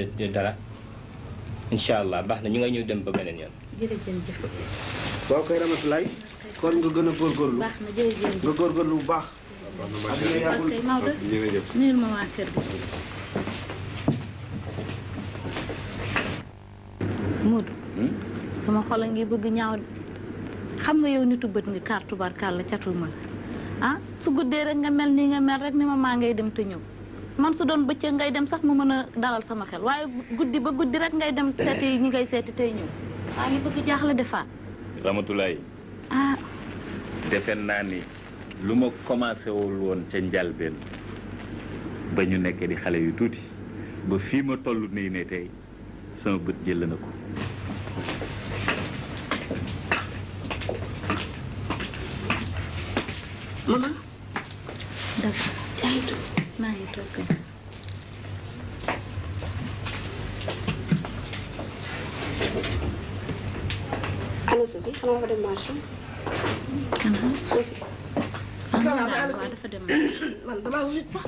dara incha allah baax na ñu nga ñëw dem ba beneen yoon. jërëjëf. waaw kay Ramatulaay kon nga gën a góorgóorlu baax na jërëjëf. nga góorgóorlu bu baax. ak nga yàggul ok Maodo jërëjëf nuyul ma waa kër gi. Moodu sama xol a ngi bëgg ñaaw de xam nga yow nitu bët nga kàr tubarkàlla catul ma la ah su guddee rek nga mel nii nga mel rek ni ma maa ngay dem te ñëw man su doon bëccëg ngay dem sax mu mën a dalal sama xel waaye guddi ba guddi rek ngay dem seeti ñi ngay seeti tey ñëw maa ngi bëgg jaaxle defaat Ramatulaay ah defe naa ni lu ma commencé wul woon ca njalbeen ba ñu nekkee di xale yu tuuti ba fii ma toll nii ne tey sama bët jël na ko maman d'accord yaa ngi toog maa ngi toog kay. allo Sophie xanaa dafa dem marché kan la Sophie ah non daal waaw dafa dem man damaa wut sax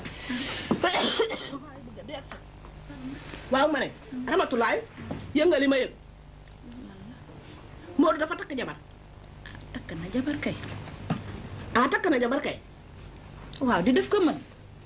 waaw ma ne Ramatulaay yëngal li ma yëg Modou dafa takk jabar takk na jabar kay ah takk na jabar kay waaw di def ko mën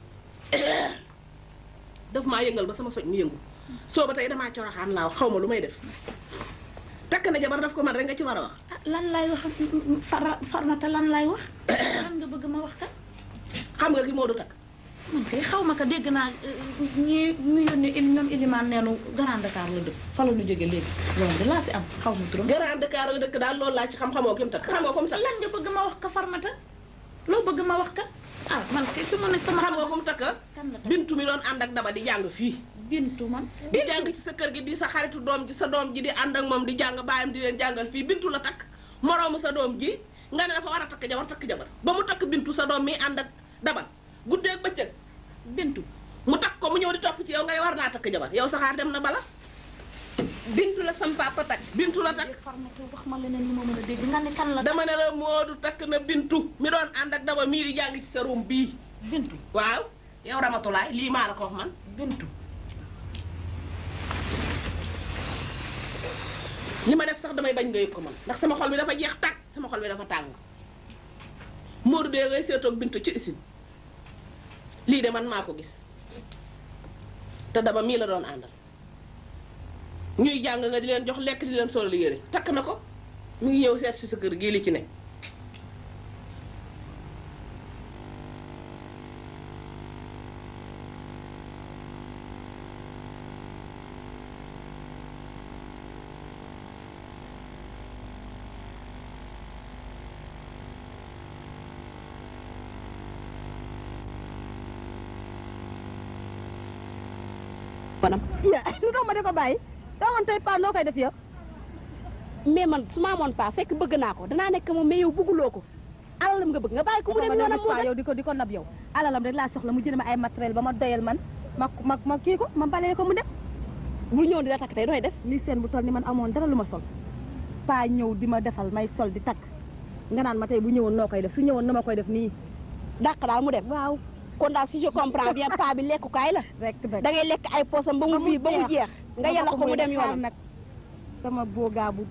daf maa yëngal ba sama soj mi yëngu soo ba tey damaa coroxaan laa xaw ma lu may def takk na jabar daf ko man rek nga ci war a wax ah lan lay wax far farmata lan lay wax lan nga bëgg ma wax kat xam nga ki Modou takk man kay xaw ma ko dégg naa ñi ñu yónni il ñoom ilimaan neenu Grand Dakar la dëkk fa la ñu jóge léegi loolu de laa si am xaw ma turam Grand Dakar la dëkk daal loolu laa ci xam xamoo ki mu takk xamoo ko mu takk lan nga bëgg ma wax ko farmata loo bëgg ma wax ka ah man kay fi mu ne sama xam nga ko mu takk kan la takk bintu mi doon ànd ak daba di jàng fii bintu man di jàng ci sa kër gi di sa xaritu doom ji sa doom ji di ànd ak moom di jàng baayam di leen jàngal fii bintu la takk moroomu sa doom ji nga ne dafa war a takk jabar takk jabar ba mu takk bintu sa doom mi ànd ak dabal guddeeg bëccëg bintu mu takk ko mu ñëw di topp ci yow ngay war naa takk jabar yow saxaar dem na bala bintu la sam papa takk bintu la takk farmata wax ma leneen lu ma mën a dégg nga ne kan la dama ne la Moodu takk na bintu mi doon ànd ak daba mii di jàng ci sa room bii bintu waaw yow Ramatulaay lii maa la ko wax man bintu li ma def sax damay bañ nga yëg ko man ndax sama xol bi dafa jeex tàkk sama xol bi dafa tàng Moodu dee ngay seetoog bintu ci isin lii de man maa ko gis te daba mii la doon àndal ñuy jàng nga di leen jox lekk di leen solal yére takk na ko mu ngi ñëw seet si sa kër gii li ci ne banam ya lu tax ma di ko bàyyi doo man tey paa noo koy def yow mais man su ma amoon paa fekk bëgg naa ko danaa nekk moom mais yow bëgguloo ko alalam nga bëgg nga bàyyi ko mu dem yoonam moo paa yow di ko di ko nab yow alalam rek laa soxla mu jënd ma ay matériel ba ma doyal man ma ma ma kii ko ma balee ko mu dem bu ñëw di la takk tey dooy def li seen bu toll ni man amoon dara lu ma sol paa ñëw di ma defal may sol di takk nga naan ma tey bu ñëwoon noo koy def su ñëwoon na ma koy def nii dàq daal mu dem waaw kon daal si je comprends bien paa bi lekkukaay la rek rek da ngay lekk ay poosam ba mu bii ba mu jeex nga yàlla ko mu dem yoonam nag sama boogaa bu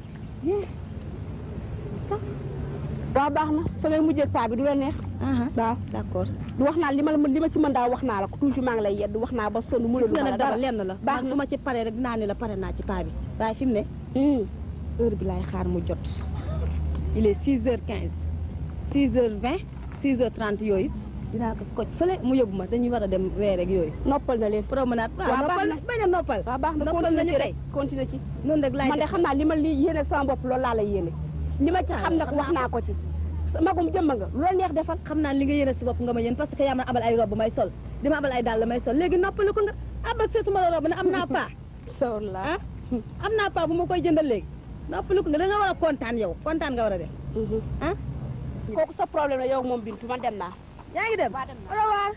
waaw baax na fa ngay mujjee paa bi du la neex waaw d'accord du wax naa li ma li ma ci mën daal wax naa la ko toujours maa ngi lay yedd wax naa ba sonn mu gis nga la nag dara dara lenn la baax man na su ma ci paree rek dinaa ne la pare naa ci paa bi waaye fi mu ne heure bi laay xaar mu jot il est six heures quinze six heures vingt six heures trente yooyu dinaa ko koj fële mu yóbbu ma dañuy war a dem reer rek yooyu noppal na leen promenade waaw waaw noppal baax na. bañ a noppal waaw baax na noppal continuer nañu ci tey rek continuer ci noonu rek laay man de def xam naa li ma li yéene sama bopp loolu laa la yéene li ma ci xam nag wax naa ko ci magum jëmm nga lu la neex defal xam naa li nga yéene si bopp nga ma yéen parce que yaa ma abal ay robe may sol di ma abal ay dàll may sol léegi noppalu ko nga abal seetuma la robe ne am naa paa sawla ah am naa paa bu ma koy jëndal léegi noppalu ko nga da nga war a kontaan yow kontaan nga war a def ah kooku sa problème la yow moom Bintu man dem naa yaa ngi dem waa dem naa au revoir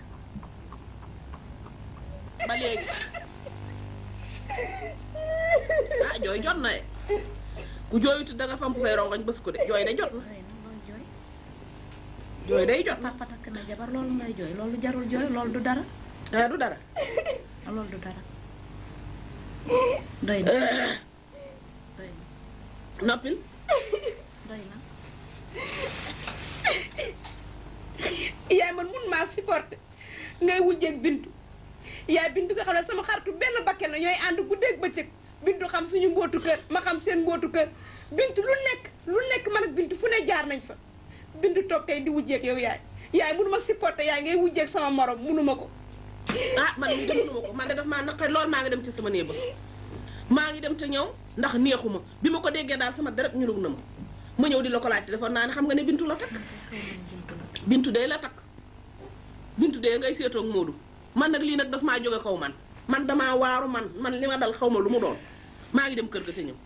ba léegi ah jooy jot na de ku jooyuti da nga famp say rongoñ bës ko de jooy de jot na jooy day jot papa takk na jabar loolu ngay jooy loolu jarul jooy loolu du dara ah du dara loolu du dara doy na noppil doy na yaay man mun maa supporté ngay wujjeeg bintu yaay bintu nga xam ne sama xaritu benn bakken la ñooy ànd guddeeg bëccëg bintu xam suñu mbootu kër ma xam seen mbootu kër bintu lu nekk lu nekk man ak bintu fu ne jaar nañ fa bintu toog tey di wujjeeg yow yaay yaay mënu ma supporté yaay ngay wujjeeg sama morom mënu ma ko ah man mii de mënuma ko man de daf maa naqari lool maa ngi dem ci sama néeg ba maa ngi dem te ñëw ndax neexuma bi ma ko déggee daal sama deret ñulug na ma ma ñëw di la ko laajte defoon naa ne xam nga ne bintu la takk bintu de la takk bintu de ngay seetoog Moodu man nag lii nag daf maa jóge kaw man man damaa waaru man man li ma dal xaw ma lu mu doon maa ngi dem kër ga te ñëw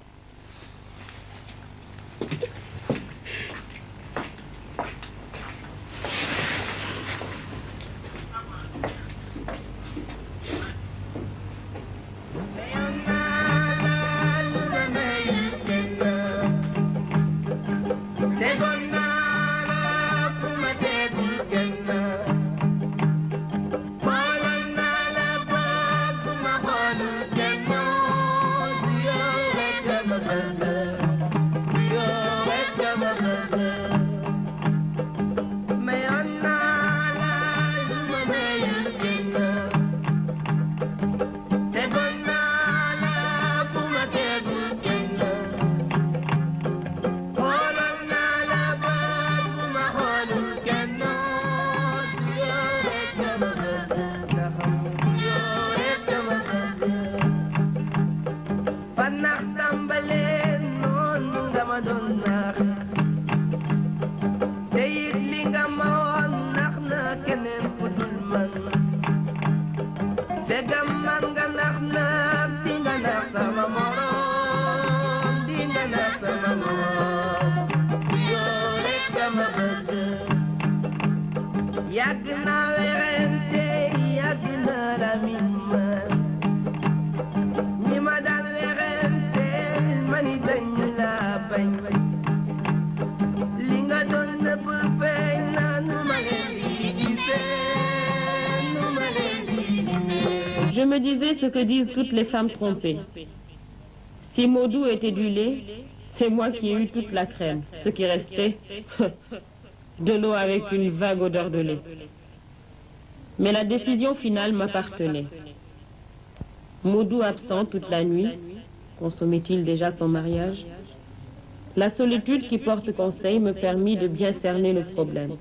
yàgg naa werante yàgg naa la min ma ñi ma daan werante ma ni dañu laa bañ li nga doon nëbb feeñ na nu ma leen di gisee nu ma leen di gisee Je me disais ce que disent toutes les femmes trompées. Si Maudou était du lait, c'est moi qui ai eu toute la crème. Ce qui restait, de l'eau avec une vague odeur de lait. Mais la décision finale m'appartenait. Maudou absent toute la nuit, consommait-il déjà son mariage La solitude qui porte conseil me permit de bien cerner le problème.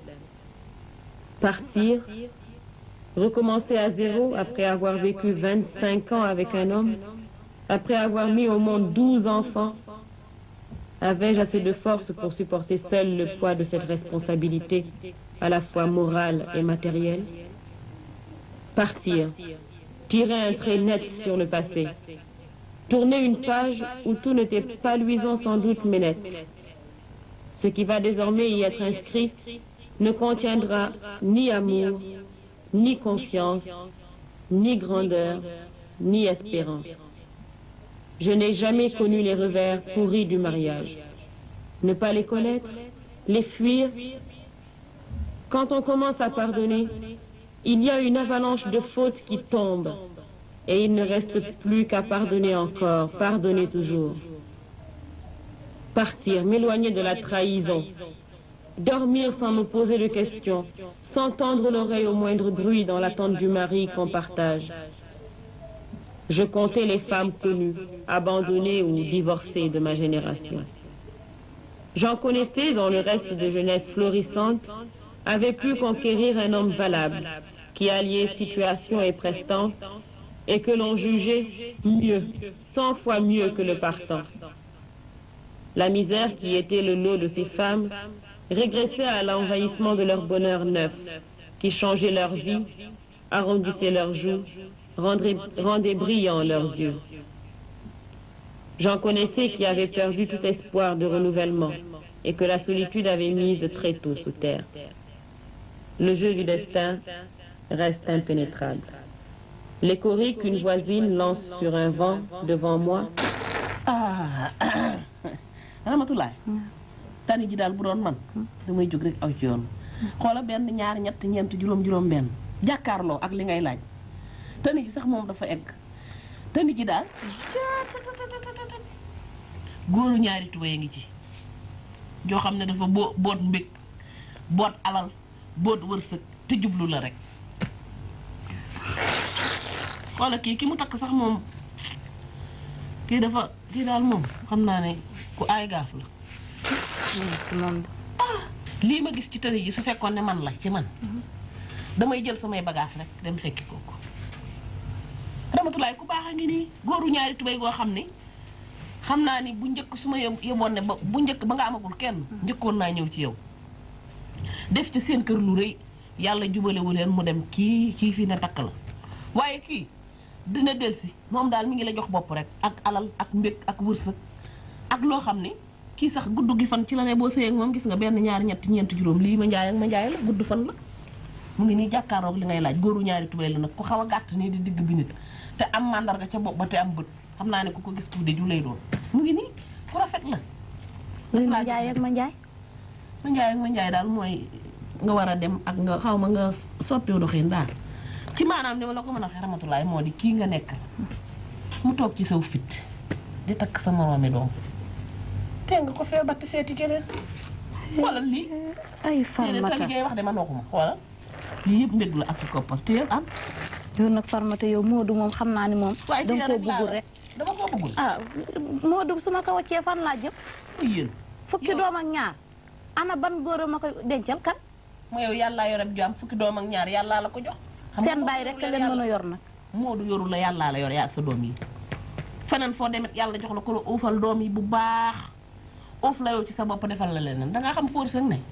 Partir, recommencer à zéro après avoir vécu 25 ans avec un homme, après avoir mis au monde 12 enfants, avais-je assez de force pour supporter seul le poids de cette responsabilité, à la fois morale et matérielle Partir, tirer un trait net sur le passé, tourner une page où tout n'était pas luisant sans doute mais net. Ce qui va désormais y être inscrit ne contiendra ni amour, ni confiance, ni grandeur, ni espérance. Je n'ai jamais connu les revers pourris du mariage. Ne pas les connaître, les fuir. Quand on commence à pardonner, il y a une avalanche de fautes qui tombe et il ne reste plus qu'à pardonner encore, pardonner toujours. Partir, m'éloigner de la trahison, dormir sans me poser de questions, sans tendre l'oreille au moindre bruit dans l'attente du mari qu'on partage. Je comptais les femmes connues, abandonnées ou divorcées de ma génération. J'en connaissais dont le reste de jeunesse florissante avait pu conquérir un homme valable, qui alliait situation et prestance, et que l'on jugeait mieux, cent fois mieux que le partant. La misère qui était le lot de ces femmes régressait à l'envahissement de leur bonheur neuf, qui changeait leur vie, arrondissait leurs joues, rendait, rendait brillants leurs yeux. J'en connaissais qui avaient perdu tout espoir de renouvellement et que la solitude avait mise très tôt sous terre. Le jeu du destin reste impénétrable. Les coris qu'une voisine lance sur un vent devant moi ah Ramatulaay tani ji daal bu doon man damay jóg rek aw ci yoon xoola benn ñaar ñett ñeent juróom juróom benn jàkkaarloo ak li ngay laaj tani ji sax moom dafa egg te nit ji daal góoru ñaari tubéy a ngi ci joo xam ne dafa boo boot mbég boot alal boot wërsëg te jublu la rek wala kii ki mu takk sax moom kii dafa kii daal moom xam naa ne ku aay gaaf la si moom lii ma gis ci tëri ji su fekkoon ne man la ci man damay jël samay bagage rek dem fekki kooku ramatulaay ku baax a ngi nii góoru ñaari tubéy goo xam ne xam naa ni bu njëkk su ma yem yemoon ne ba bu njëkk ba nga amagul kenn njëkkoon naa ñëw ci yow def ci seen kër lu rëy yàlla jubalewu leen mu dem kii kii fii ne takk la waaye kii dina delsi moom daal mi ngi la jox bopp rek ak alal ak mbég ak wërsëg ak loo xam ne kii sax gudd gi fan ci la ne boo sëyeeg moom gis nga benn ñaari ñetti ñeenti juróom lii ma njaay ak ma njaay la gudd fan la mu ngi nii jàkkaaroog li ngay laaj góoru ñaari tubéy la nag ku xaw a gàtt nii di digg bi nit te am màndarga ca bopp ba te am bët xam naa ne ku ko gis tuuti ju lay doon mu ngi nii ku rafet la luy ma njaay ak ma njaay ma njaay ak ma njaay daal mooy nga war a dem ak nga xaw ma nga soppiwu doxin daal ci maanaam ni ma la ko mën a waxee ramatulaay moo di kii nga nekk mu toog ci saw fit di takk sa moroomi doom te nga ko fee batt seeti keneen xoolal lii ay lii de farmata te li ngay wax de man waxuma xoolal lii yëpp mbég la ak ci koppar te yow am yow nag farmata yow Moodu moom xam naa ni moom waaye danga koo rek laa bëggul la- rek dama koo bëggul ah Moodu su ma ko waccee fan laa jëm yéen fukki Yow- doom ak ñaar ana ban góor a ma koy dencal kan ma yow yàllaa yoreb jaam fukki doom ak ñaar yàllaa la ko jox xam nga seen Moodu bàyyi rek yorul leen yàlla- mën a yor nag Moodu yorul la yàllaa la yor yaa ak sa doom yi feneen foo demet yàlla jox la ko la uufal doom yi bu baax uuf la yow ci sa bopp defal la leneen da ngaa xam fóor sëg ne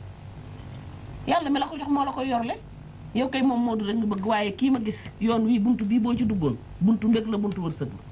yàlla mi la ko jox moo la koy yorle yow kay moom Moodu rek nga bëgg waaye kii ma gis yoon wii buntu bii boo ci duggoon buntu mbég la buntu wërsëg la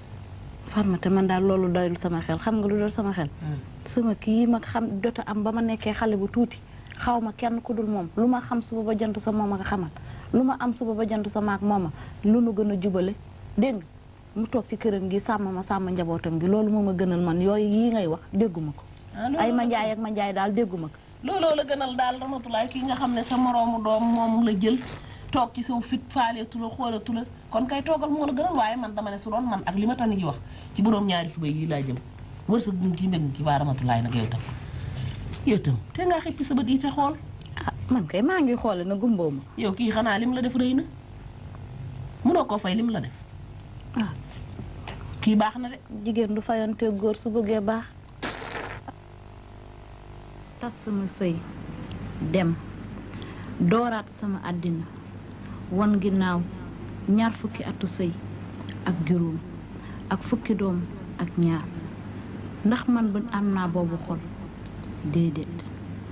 farmata man daal loolu doyul sama xel xam nga lu doyul sama xel sama kii ma xam jot a am ba ma nekkee xale bu tuuti xaw ma kenn ku dul moom lu ma xam suba ba jant sa moom a nga xamal lu ma am suba ba jant sa maak mooma lu nu gën a jubale dégg nga mu toog ci këram gi sàmm ma sàmm njabootam gi loolu moo ma gënal man yooyu yii ngay wax dégguma ko ay ma njaay ak ma njaay daal dégguma ko looloo la gënal daal ramatulaay kii nga xam ne sa moroomu doom moom la jël toog ci saw fit faaleetu la xoolatu la kon kay toogal moo la gënal waaye man dama ne su doon man ak li ma tani ji wax ci boroom ñaari subay yi laa jëm wërsëg bu ci mbég ci waa ramatulaay nag yow tam yow tam te ngaa xippi sa bët yi te xool ah man kay maa ngi xoole na gumboo ma yow kii xanaa lim la def rëy na mënoo koo fay lim la def ah kii baax na de jigéen du fayante góor su bëggee baax tas sama sëy dem dooraat sama àddina wan ginnaaw ñaar fukki atu sëy ak juróom ak fukki doom ak ñaar ndax man ba am naa boobu xol déedéet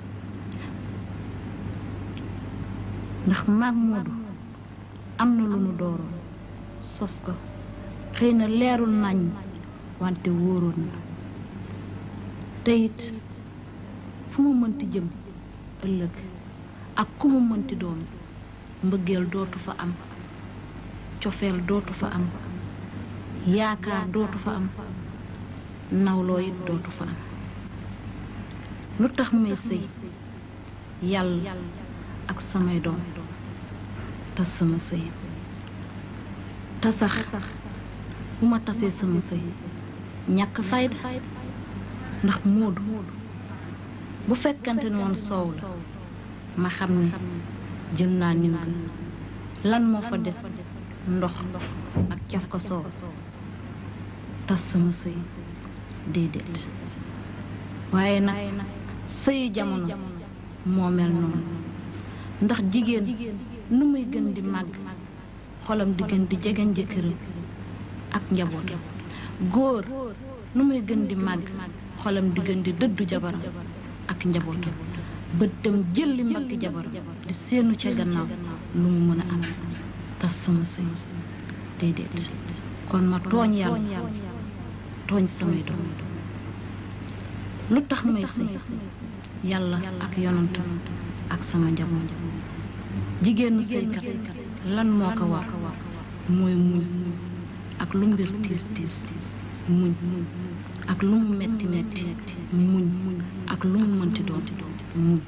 ndax maag Moodu am na lu nu dooroon sos ko xëy na leerul nañ wante wóoroon na te it fu mu mënti jëm ëllëg ak ku mu mënti doon mbëggeel dootu fa am cofeel dootu fa am yaakaar dootu fa am nawloo it dootu fa am lu tax may sëy yàlla ak samay doom tas sama sëy te sax bu ma tasee sama sëy ñàkk fayda ndax moodu bu fekkante ne woon soow la ma xam ne jël naa niw ga lan moo fa des ndox ak caf ko soow tas sama sëy déedéet waaye nag sëyu jamono moo mel noonu ndax jigéen nu muy gën di màgg xolam di gën di jegeñ jëkkëram ak njaboot góor nu muy gën di màgg xolam di gën di dëddu jabaram ak njabootam bëttam jëlli mbagg jabaram di seenu ca gannaaw lu mu mën a am tas sama sëy déedéet kon ma tooñ yàlla tooñ samay doom lu tax may sëy yàlla ak yonantam ak sama njaboot jigéenu sëykat lan moo ko war mooy muñ ak lu mbir tiis tiis muñ ak lu mu metti metti muñ ak lu mu mënti doon muñ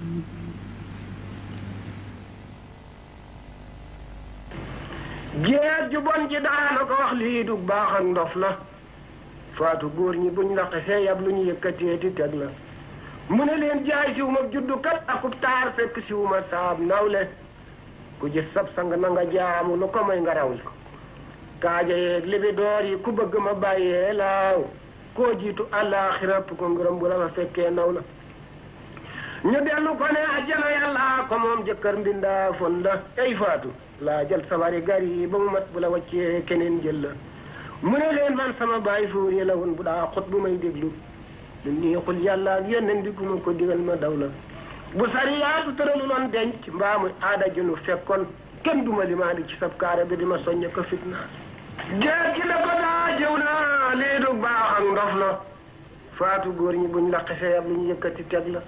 jeet ju bon ji daana ko wax lii du baax ak ndof la faatu góor ñi buñ la xesee yab lu ñu yëkkateeti teg la mu ne leen jaay siwu ma juddu kat akub taar fekk siwu ma saab nawle ku gis sab sang na nga jaamu lu ko may nga raw li kaaja yeeg libi door yi ku bëgg ma bàyyee laaw koo jiitu àllaaxira ko ngërëm bu la fa fekkee naw la ñu dellu ko ne ajjana yàlla ko moom jëkkër mbindaa fon la ay faatu laa jël sabari gar yi ba mu mat bu la waccee keneen jël la mu ne leen man sama baay fuuri la woon bu daa xut bu may déglu lu neexul yàlla ak yeneen di ma ko digal ma daw la bu sariyaatu tëralu loon denc mbaa muy aada ju nu fekkoon kenn duma limaandi ci sab kaare bi di ma soññ ko fitna géej gi la ko daa jëw na lii du baax ak ndof la faatu góor ñi buñ la xesee ab lu ñu yëkkati teg la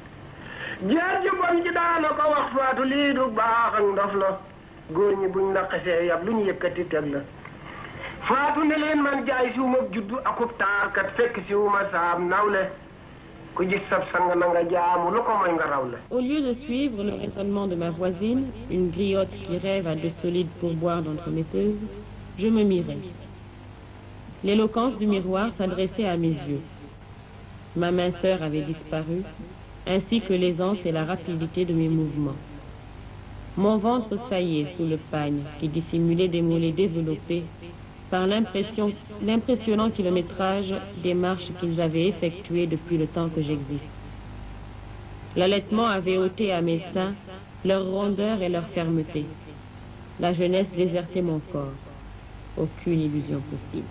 géej gi bon ji daana ko wax faatu lii du baax ak ndof la góor ñi buñ la xesee yab lu ñu yëkkati teg la faatu ne leen man jaay siwuma juddu akub taarkat fekk siwuma saab nawle ku gis sab sang na nga jaamu lu ko mooy nga raw la Au lieu de suivre le raisonnement de ma voisine, une griotte qui rêve à de solides pourboires d'entremetteuse, je me mirais. L'éloquence du miroir s'adressait à mes yeux. Ma minceur avait disparu, ainsi que l'aisance et la rapidité de mes mouvements. Mon ventre saillait sous le pagne qui dissimulait des mollets développés par l'impression- l'impressionnant kilométrage des marches qu'ils avaient effectuées depuis le temps que j'existe. L'allaitement avait ôté à mes seins leur rondeur et leur fermeté. La jeunesse désertait mon corps. Aucune illusion possible.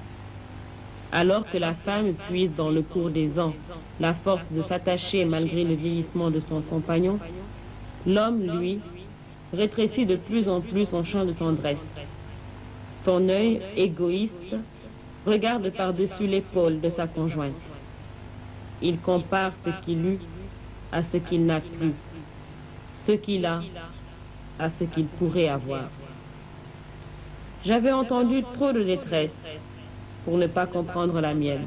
Alors que la femme puise dans le cours des ans la force de s'attacher malgré le vieillissement de son compagnon, l'homme, lui, rétrécit de plus en plus son champ de tendresse. Son œil égoïste regarde par-dessus l'épaule de sa conjointe. Il compare ce qu'il eut à ce qu'il n'a plus, ce qu'il a à ce qu'il pourrait avoir. J'avais entendu trop de détresse pour ne pas comprendre la mienne.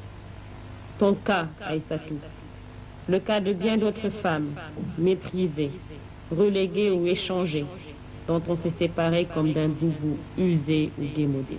Ton cas, Aïssatou, le cas de bien d'autres femmes, méprisées, reléguées ou échangées, dont on s'est séparé comme d'un boubou usé ou démodé.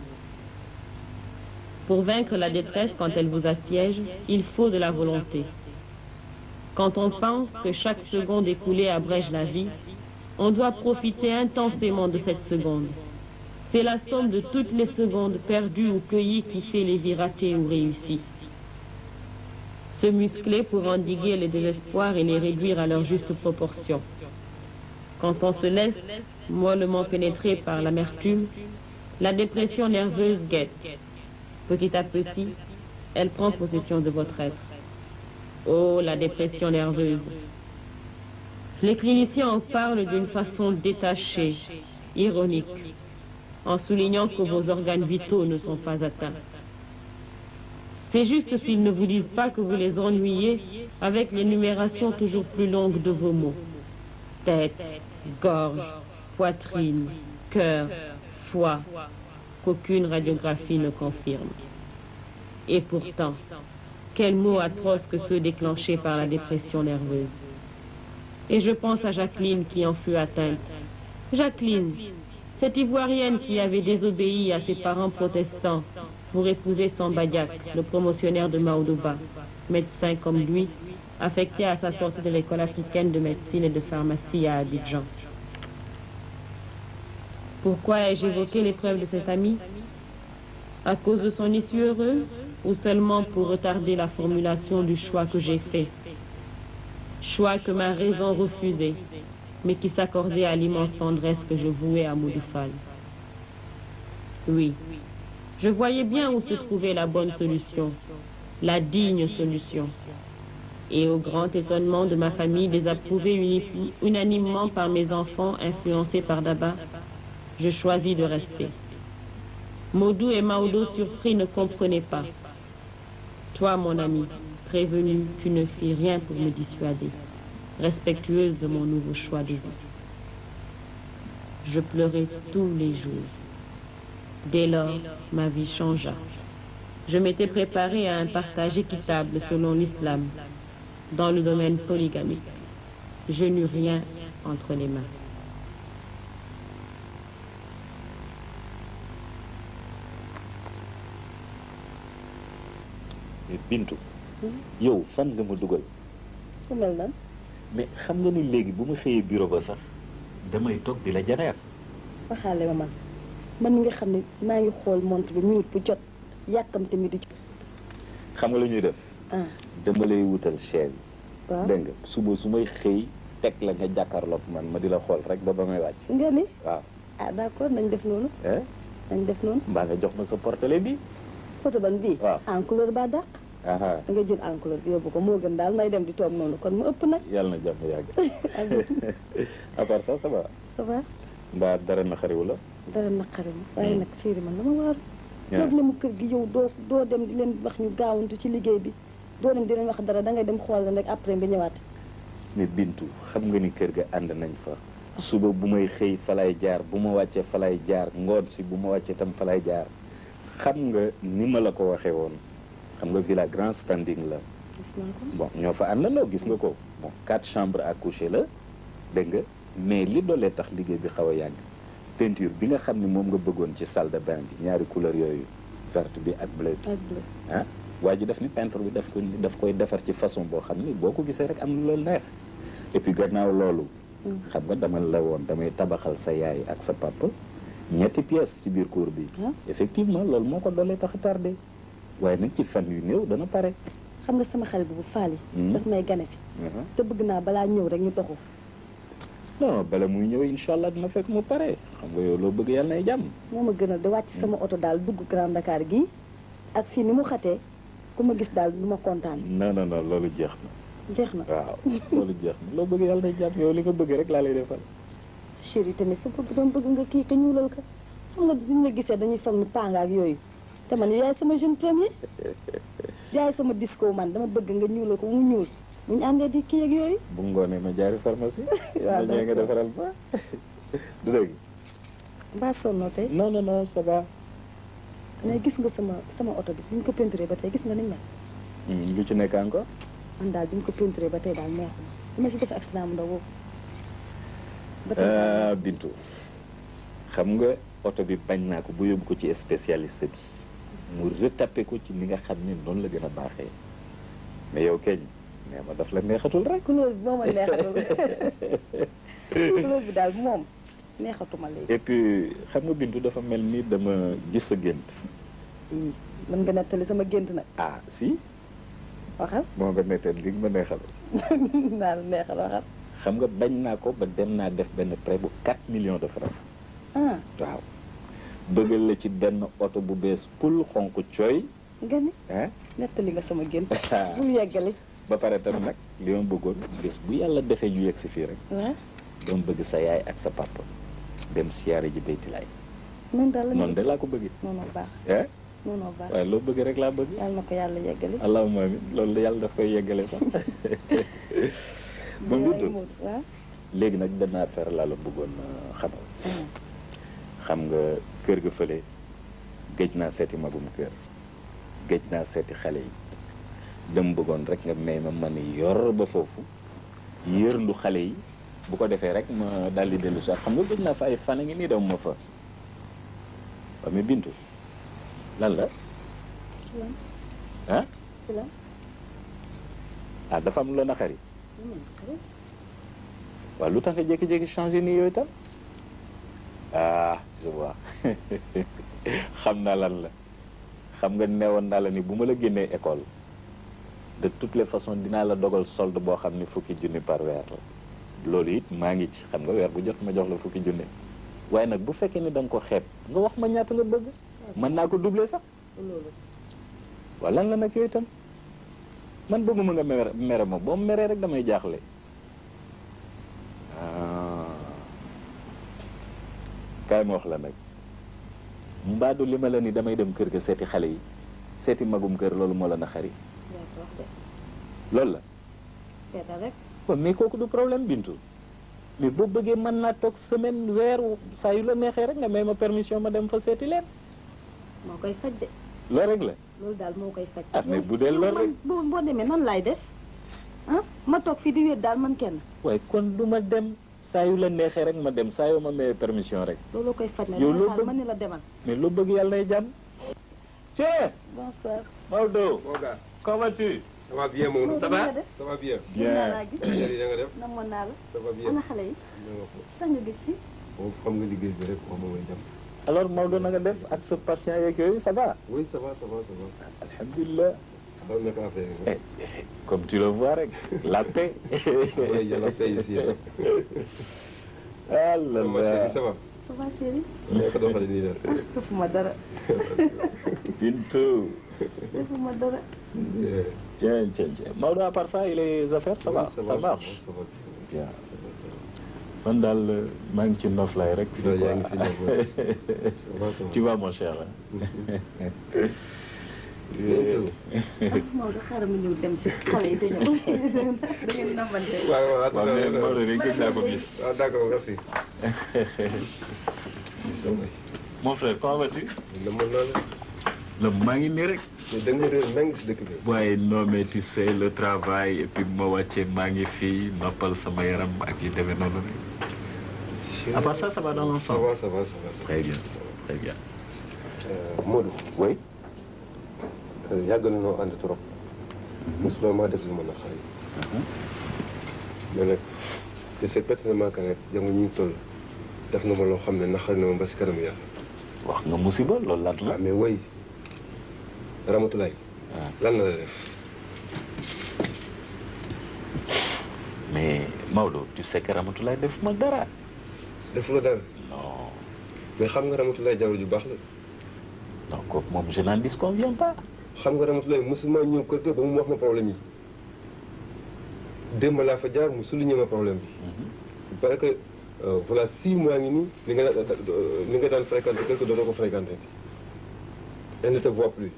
Pour vaincre la détresse quand elle vous assiège, il faut de la volonté. Quand on pense que chaque seconde écoulée abrège la vie, on doit profiter intensément de cette seconde. C'est la somme de toutes les secondes perdues ou cueillies qui fait les vies ratées ou réussies. Se muscler pour endiguer les désespoirs et les réduire à leur juste proportion. Quand on se laisse mollement pénétrer par l'amertume, la dépression nerveuse guette. Petit à petit, elle prend possession de votre être. Oh, la dépression nerveuse. Les cliniciens en parlent d'une façon détachée, ironique, en soulignant que vos organes vitaux ne sont pas atteints. C'est juste s'ils ne vous disent pas que vous les ennuyez avec l'énumération toujours plus longue de vos mots. Tête, gorge, poitrine, cœur, foie, qu'aucune radiographie ne confirme. Et pourtant, quels mots atroces que ceux déclenchés par la dépression nerveuse. Et je pense à Jacqueline qui en fut atteinte. Jacqueline, cette Ivoirienne qui avait désobéi à ses parents protestants pour épouser Sambadiak, le promotionnaire de Maodoba, médecin comme lui, affecté à sa sortie de l'école africaine de médecine et de pharmacie à Abidjan. Pourquoi ai-je évoqué l'épreuve de cet ami À cause de son issue heureuse ou seulement pour retarder la formulation du choix que j'ai fait Choix que ma raison refusait, mais qui s'accordait à l'immense tendresse que je vouais à Moudoufal. Oui, je voyais bien où se trouvait la bonne solution, la digne solution. Et au grand étonnement de ma famille, désapprouvée uni- unanimement par mes enfants influencés par Daba, je choisis de rester. Maudou et Maodo, surpris, ne comprenaient pas. Toi, mon ami, prévenu, tu ne fis rien pour me dissuader, respectueuse de mon nouveau choix de vie. Je pleurais tous les jours. Dès lors, ma vie changea. Je m'étais préparé à un partage équitable selon l'islam, dans le domaine polygamique. Je n'eus rien entre les mains. mais Bintu yow fan nga ma dugal ku mel nan mais xam nga ni léegi bu ma xëyee bureau ba sax damay toog di la janeer waxaale ma man man mi nga xam ne maa ngi xool montre bi minute bu jot yàkkamte mi di jot xam nga lu ñuy def ah dama lay wutal chaise waaw dégg nga suba su may xëy teg la nga jàkkaarloog man ma di la xool rek ba ba may wàcc nga ni waaw ah d'accord nañ def noonu eh nañ def noonu mbaa nga jox ma sa portele bi photo ban bii waaw en couleur ba dàq aha da nga jël en couleur bi yóbbu ko moo gën daal may dem di toog noonu kon mu ëpp nag yàlla na jàmm yàgg à part ça ça va ça va mbaa dara na xariwu la dara naqari ma waaye nag chéri man dama waaru Yeah. toog le mu kër gi yow doo doo dem di leen wax ñu gaawantu ci liggéey bi doo dem di leen wax dara da ngay dem xool leen rek après nga ñëwaat mais Bintu xam nga ni kër ga ànd nañ fa suba bu may xëy fa lay jaar bu ma wàccee fa lay jaar ngoon si bu ma wàccee tam fa lay jaar xam nga ni ma la ko waxee woon xam nga villa grand standing la gis naa ko bon ñoo fa àndandoo gis nga ko bon quatre chambres à coucher la dégg nga mais li doolee tax liggéey bi xaw a yàgg peinture bi nga xam ne moom nga bëggoon ci salle de bain bi ñaari couleur yooyu verte bi ak bleu bi ak bleu ah waa ji def ni peintre bi daf ko daf koy defar ci façon boo xam ni boo ko gisee rek am na loolu neex et puis gannaaw loolu xam nga dama la woon damay tabaxal sa yaay ak sa papa ñetti pièces ci biir cour bi Ah. effectivement loolu moo ko doolee tax a tardé waaye nag ci fan yu néew dana pare xam nga sama xale bi bu faali Hmm. daf may gane si te bëgg naa balaa ñëw rek ñu toxu non bala muy ñëw incha allah dina fekk mu pare xam nga yow loo bëgg yàlla nay jàmm moo ma gënal di wàcc sama oto daal dugg Grand Dakar gii ak fii ni mu xatee ku ma gis daal du ma kontaan non non non loolu jeex na jeex na waaw loolu jeex na loo bëgg yàlla nay jàmm yow li nga bëgg rek laa lay defal chéri tamit sa bopp doon bëgg nga kii ka ñuulal ka xam nga suñu la gisee dañuy foog ni panga ak yooyu te man yaay sama jeune premier yaay sama disco man dama bëgg nga ñuulal ko mu ñuul bu ñu àndee di kii ak yooyu bu ngoonee ma jaari pharmacie Waaw, ma ñëwee nga d'accord. defaral ba du dëgg mbaa sonnoo tey non non non ça va mais gis nga sama sama oto bi bi ñu ko peinturé ba tey gis nga ni mel Hmm, lu ci nekk encore man daal bi ñu ko peinturé ba tey daal neexuma bi ma si def accident mu ndaw boobu ba tey daal ah Bintu xam nga oto bi bañ naa ko bu yóbbu ko ci spécialiste bi mu retapé ko ci ni nga xam ne noonu la gën a baaxee mais yow keñ nee ma daf la neexatul rek couleur bi moo ma neexatul couleur bi daal moom neexatuma léegi et puis xam nga Bintu dafa mel ni dama gis sa gént ii mën nga nettali sama gént nag ah si waxal moo nga nettal li nga ma neexal naa la neexal waxal xam nga bañ naa ko ba dem naa def benn prêt bu 4 millions de francs ah waaw bëggal la ci benn oto bu bees pul xonk cooy nga ni ah nettali nga sama gént bul yeggali ba pare tam nag li ma bëggoon bés bu yàlla defee ñu yegg si fii rek ah doon bëgg sa yaay ak sa papa dem siyaare ji baytilaay noonu daal la noonu de laa ko bëggee noonu baax eh noonu baax waaye loo bëgg rek laa bëgg yàlla na ko yàlla yeggali allahumma amin loolu de yàlla daf koy yeggale sax ba waaye mu moom waaw léegi nag benn affaire laa la bëggoon euh, xamal ah. xam nga kër ga fële géej naa seeti magum kër géej naa seeti xale yi dem bëggoon rek nga may ma man yor ba foofu yërndu xale yi bu ko defee rek ma daal di dellu sax xam nga géej naa fa ay fan a ngi nii dem ma fa waa mais bintu lan la lan ah ci la ah dafa am lu la naqari waaw lu tax nga jékki-jékki changé nii yooyu tam ah je vois xam naa lan la xam nga neewoon naa la ni bu ma la génnee école de toutes les façons dinaa la dogal solde boo xam ni fukki junni par weer la loolu it maa ngi ci xam nga weer bu jot ma jox la fukki junni waaye nag bu fekkee ni da nga ko xeeb nga wax ma ñaata nga bëgg mën naa ko doubler sax loolu waaw lan la nag yooyu tam man bëgguma nga mere mere ma boo meree rek damay jaaxle ah kaay ma wax la nag mbaadu li ma la ni damay dem kër ga seeti xale yi seeti magum kër loolu moo la na xari yaa ko wax de loolu la seetal rek waaw mais kooku du problème bintu mais boo bëggee mën naa toog semaine weer saa yu la neexee rek nga may ma permission ma dem fa seeti leen moo koy faj de loolu rek la loolu daal moo koy faj ah mais bu dee loolu rek boo boo demee nan laay def ah ma toog fii di wéet daal man kenn waaye kon du ma dem saa yu la neexee rek ma dem saa yoo ma mayee permission rek loolu koy faj na Yow dangay loo xaar bëgg- ma ni la demal mais loo bëgg yàlla nay jàmm cee bonsoir Maodo Boga comment vas-tu ça va bien moom Ça va ça va bien Mën naa laa gis. Chérie da nga def namoon naa la. ça va bien ana xale yi. da nga ko sax nga gis ci. moom xam nga liggéey bi rek moom mooy dem alors Maodo na nga def ak sa patient yeeg yooyu ça va oui ça va ça va ça va alhamdulilah xam naka affaire yi Eh, comme tu le vois rek la paix oui y a la paix ici hein. ah là ma chérie là ça va ça va chérie. naka doxale nii daal defuma dara. Bintou defuma dara. Yeah. tiens tiens tiens Maodo à part ça et les affaires ça va Oui, ça marche ça va bien man daal maa ngi ci noflaay rek Ouais, yaa ngi ci noflaay. Ça va, ça va. tu vois mon cher hein. Bintou. Maodo xaaral ma ñëw dem si xale yi te ñëw. da ngeen namante. waaw waaw waaw mais Maodo rek gëj naa ko gis ah d'accord merci mon frère comment vas-tu na mën naa la la maa ngi nii rek mais da nga réer nang si dëkk bi waaye non mais tu sais le travail et puis bu ma wàccee maa ngi fii noppal sama yaram ak yu demee noonu rek à part ça ça va dans ça l'ensemble va ça va ça va très bien très bien Euh, Modou oui euh, yàgg na noo ànd trop mosuloo maa def lu ma naqari mais nag je sais pertinemment que nag jamono ñu toll def nga ma loo xam ne naqari na ma ba si kanam yàlla wax nga musiba loolu lan la ah mais woy Ramatulaay Ah. lan la la def mais Maodo tu sais que Ramatoulaye def ma dara def la dara non mais xam nga Ramatulaay jaww ju baax la non kooku moom je n'en disconviens pas xam nga Ramatulaay mosuma ñëw kër ga ba mu wax ma problème yi démb laa fa jaar mu souligné ma problème bi il paraît que euh, voilà six mois ngi nii li nga daan li nga daan fréquenté kër ga dootoo ko fréquenté elle ne te voit plus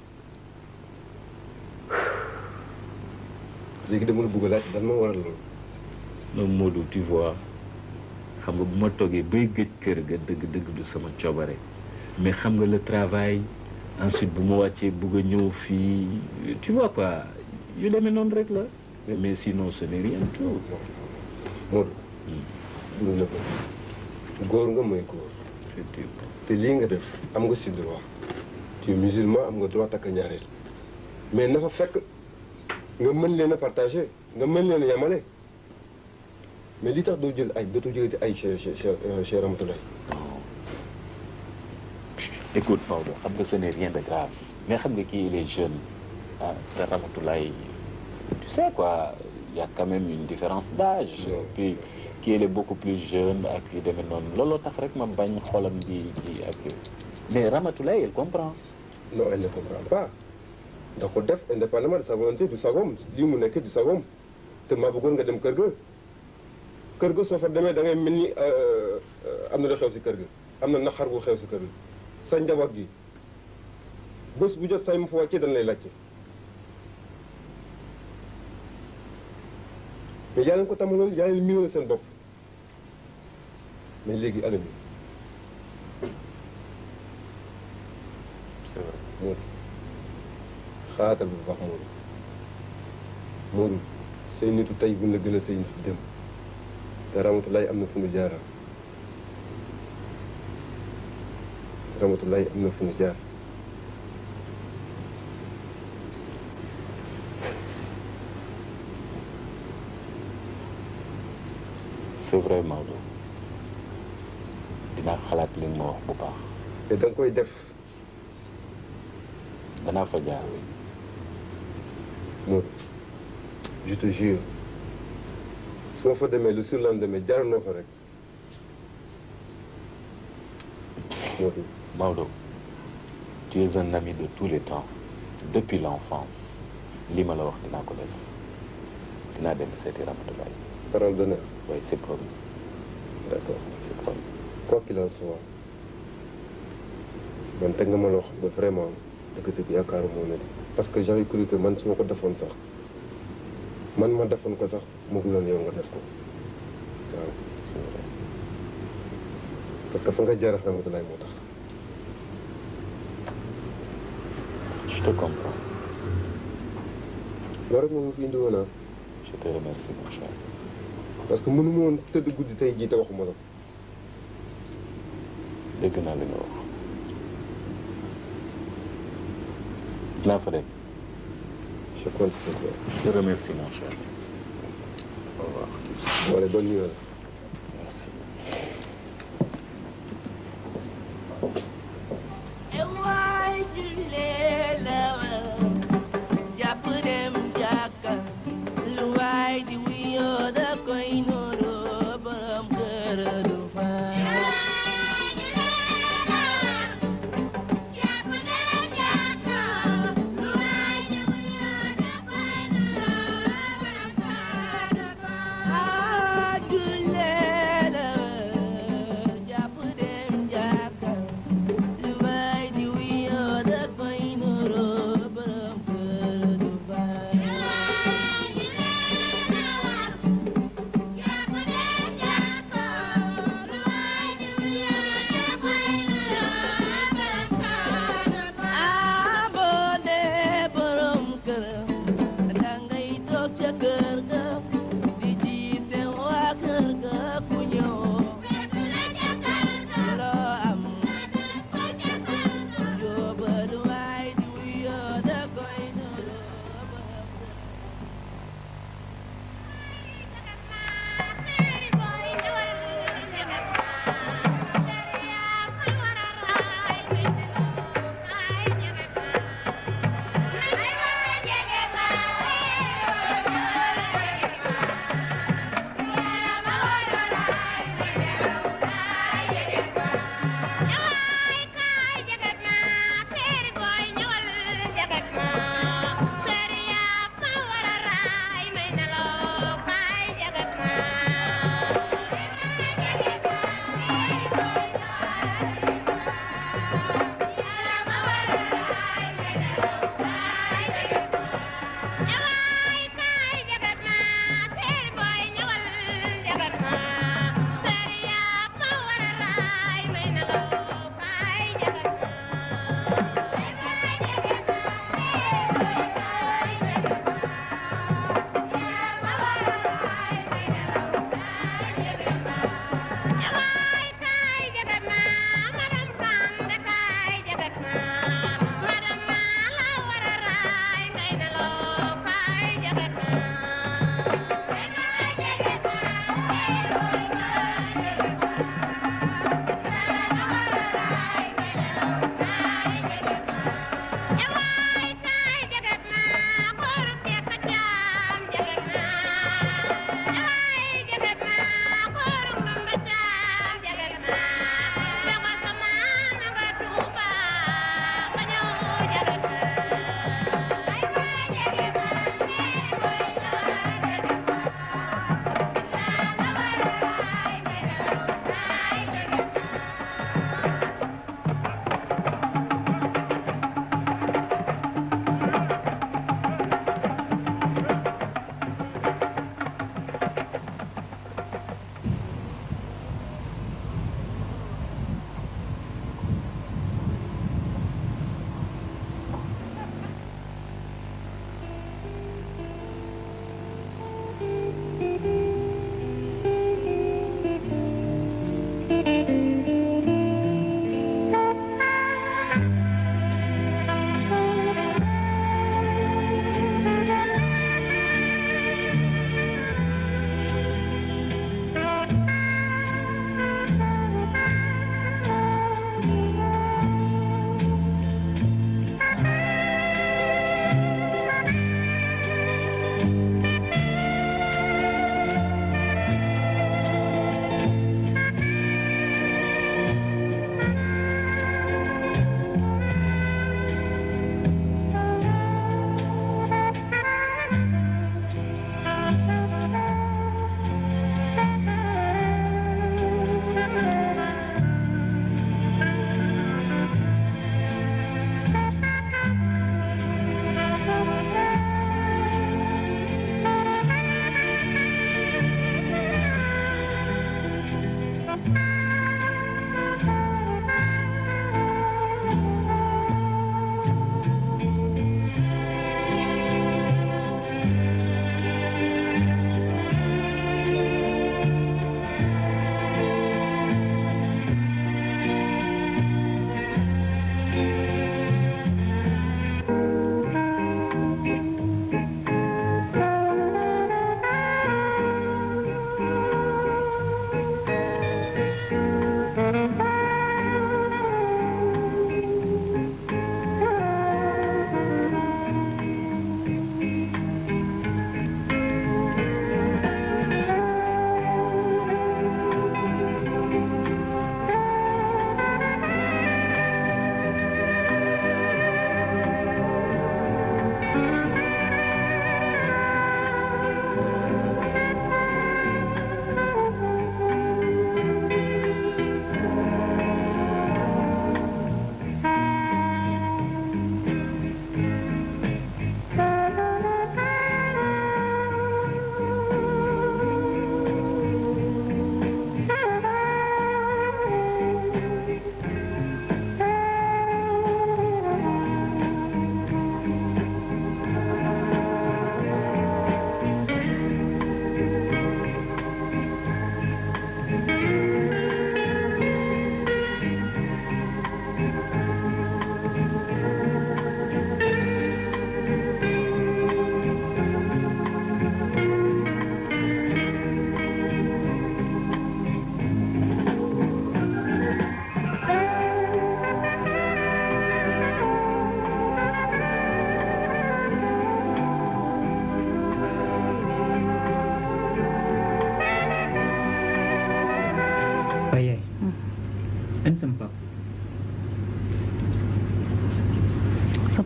léegi dama la bëgg a laaj lan moo waral loolu non Modou tu vois xam nga bu ma toogee bay gëj kër ga dëgg-dëgg du sama coobare mais xam nga le travail ensuite bu ma wàccee bugg a ñëw fii tu vois quoi yu demee noonu rek la mais sinon ce n'est rien du tout Modou dul na ko góor nga mooy góor effectivement te lii nga def am nga si droit tu es musulman am nga droit takk ñaareel mais na fa fekk nga mën leen a partagé nga mën leen a yamale mais li tax doo jël ay dootoo jëlati ay chez chez chez Ramatoulaye écoute Maodo xam nga ce n'est rien de grave mais xam nga kii il est jeune ah te Ramatoulaye tu sais quoi il y a quand même une différence d'âge Ouais. puis kii il est beaucoup plus jeune ak yu demee noonu looloo tax rek ma bañ xolam di di ak yooyu mais Ramatoulaye elle comprend non elle ne comprend pas da ko def indépendamment de sa volonté du sagom lii mu nekk du sagom te maa bëggoon nga dem kër ga kër ga soo fa demee da ngay mel ni euh, euh, am na lu xew si kër ga am na naqar bu xew si kër ga sa njaboot gi bés bu jot say mu fa wàccee dañ lay laajte mais yaa leen ko tamaloon yaa leen miinoon seen bopp mais léegi anam yi c'est vrai Modou xaatal bu baax Modou Modou say nitu tey buñ la gën a say nitu dem te Ramatulaay am na fu nu jaara Ramatulaay am na fu nu jaar c'est vrai Maodo dinaa xalaat li nga ma wax bu baax te da nga koy def danaa fa jaar Modou je te jure su ma fa demee le surlendemain jaar noo fa rek Modou Maodo tu es un ami de tous les temps depuis l'enfance li ma la wax dinaa ko def dinaa dem seeti Ramatoulaye parole d'honneur oui c'est promis d'accord c'est promis quoi qu'il en soit man teg nga ma loo xam ne vraiment dëgg-dëgg yaakaaru moo ne parce que j'avais cru que man su ma ko defoon sax man ma defoon ko sax moo gënoon yow nga def ko waaw c'est vrai parce que fa nga jaar ak Ramatulaay moo tax je te comprends loolu rek moom fi indi woon ah je te remercie mon cher parce que mënu ma woon tëdd guddi tey jii te waxuma la dégg naa li nga wax dinaa fa dem je compte sur toi. Je te remercie, mon cher. Au revoir. Bon, allez, bonne nuit. alors. Merci. waay jullee la jàpp dem jàkka lu waay di wuyoo da koy nuru borom kër du fa Ah, jullee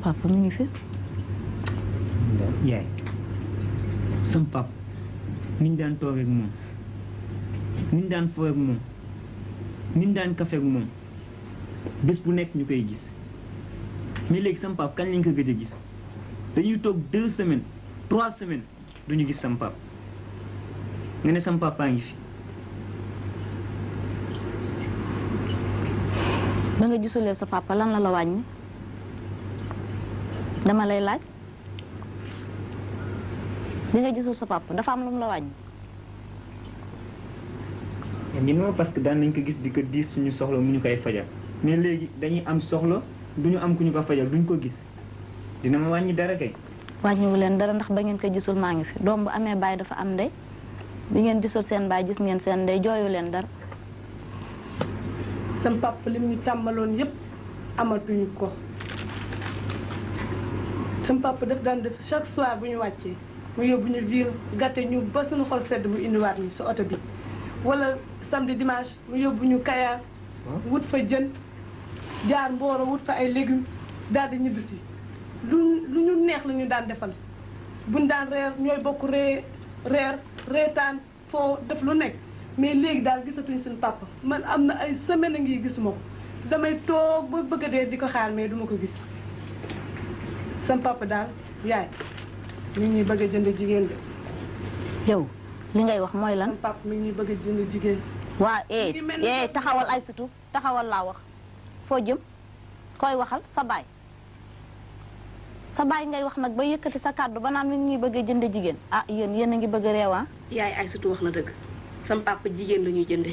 papa mi ngi fi yaay sam pap niñ daan toog ak moom niñ daan foo ak moom niñ daan kafe ak moom bés bu nekk ñu koy gis mais léegi sam pap kañ lañ ko gëj a gis dañuy toog deux semaines trois semaines duñu gis sam pap nga ne sam papa ngi fi ba nga gisulee sa papa lan la la wàññi dama lay laaj bi nga gisul sa papa dafa am lu mu la wàññi ñun moom parce que daan nañ ko gis di ko diis suñu soxla mu ñu koy fajal mais léegi dañuy am soxla duñu am ku ñu ko fajal duñ ko gis dina ma wàññi dara kay wàññiwu leen dara ndax ba ngeen ko gisul maa ngi fi doom bu amee baay dafa am ndey bi ngeen gisul seen baay gis ngeen seen ndey jooyu leen dara sam papa lim ñu tàmmaloon yépp amatuñu ko sam papa daf daan def chaque soir bu ñu wàccee mu yóbbu ñu ville gàtte ñu ba suñu xol sedd bu indiwaat ñu sa oto bi wala samedi dimanche mu yóbbu ñu kayaar wut fa jën jaar mbooro wut fa ay légumes daal di ñibbisi lu lu ñu neex la ñu daan defal buñ daan reer ñooy bokk ree reer reetaan foo def lu nekk mais léegi daal gisatuñ suñu papa man am na ay semaine a ngi gisuma ko damay toog ba bëgg a dee di ko xaar mais duma ko gis sam papa daal yaay mi ngi ñuy bëgg a jënd jigéen de yow li ngay wax mooy lan sam papa mi ngi ñuy bëgg a jënd jigéen waa eh ngi mel ni eh taxawal ay sutu taxawal laa wax foo jëm koy waxal sa baay sa baay ngay wax nag ba yëkkati sa kàddu ba naan mi ngi ñuy bëgg a jënd jigéen ah yéen yéen a ngi bëgg a reewaa yaay ay surtout wax na dëgg sam papa jigéen la ñuy jënde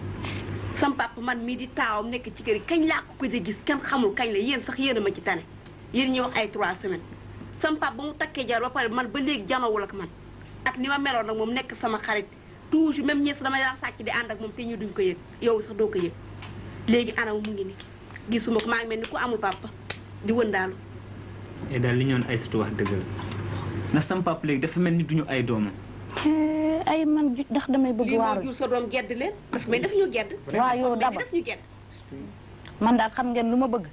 sam papa man mii di taawam nekk ci kër yi kañ laa ko ko di gis kenn xamul kañ la yéen sax yéen a ma ci tane yéen ñuy wax ay trois semaines sam papa ba mu takkee jar ba pare man ba léegi janowul ak man ak ni ma meloon nag moom nekk sama xarit toujours même ñees dama daan sàcc di ànd ak moom te ñu duñ ko yëg yow sax doo ko yëg léegi anam mu ngi ni gisuma ko maa ngi mel ni ku amul papa di wëndaalu te daal li ñoon ay sutu wax dëgg la ndax sam pap léegi dafa mel ni duñu ay doomam Eh, ay man ju- ndax damay bëgg lii moo waaru jur sa doom gedd leen daf mais daf ñu gedd waa yow mais daba daf ñu gedd man daal xam ngeen lu ma bëgg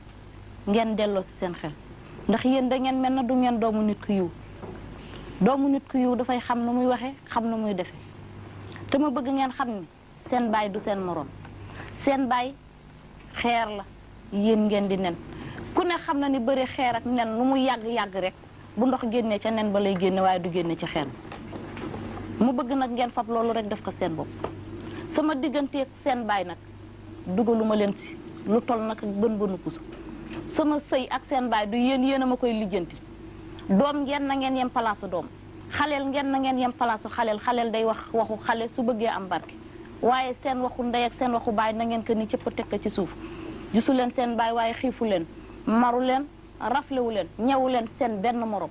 ngeen delloo si seen xel ndax yéen da ngeen mel na du ngeen doomu nit ku yiw doomu nit ku yiw dafay xam nu muy waxee xam nu muy defee te ma bëgg ngeen xam ni seen baay du seen moroom seen baay xeer la yéen ngeen di nen ku ne xam na ni bëri xeer ak nen lu mu yàgg-yàgg rek bu ndox génnee ca nen ba lay génne waaye du génne ci xeer mu bëgg nag ngeen fab loolu rek def ko seen bopp sama digganteeg seen baay nag dugaluma leen ci lu toll nag ak bën bënu puso sama sëy ak seen baay du yéen yéen a ma koy lijjanti doom ngeen na ngeen yem palaasu doom xaleel ngeen na ngeen yem palaasu xaleel xaleel day wax waxu xale su bëggee am barke waaye seen waxu ndey ak seen waxu baay na ngeen ko ni cëpp teg ko ci suuf gisu leen seen baay waaye xiifu leen maru leen raflewu leen ñewu leen seen benn morom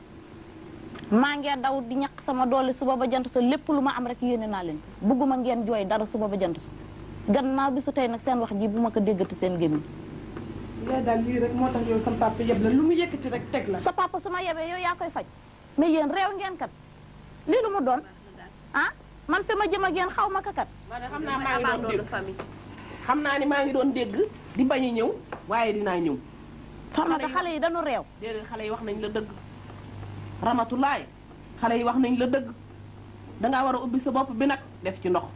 maa ngee daw di ñaq sama doole suba ba jant so lépp lu ma am rek yéene naa leen bugguma ngeen jooy dara suba ba jant so gannaaw bi su tey nag seen wax ji bu ma ko déggati seen gémmiñ yaay daal lii rek moo tax yow sam papa yeb la lu mu yëkkati rek teg la sa papa su ma yebee yow yaa koy faj mais yéen réew ngeen kat lii lu mu doon ah man fi ma jëm ak yéen xaw ma ko kat man de xam naa maa ngi doon dégg xam naa ni maa ngi doon dégg di bañ a ñëw waaye dinaa ñëw Farmata xale yi dañu réew déedéet xale yi wax nañ la dëgg ramatulaay xale yi wax nañ la dëgg dangaa war a ubbi sa bopp bi nag def ci ndox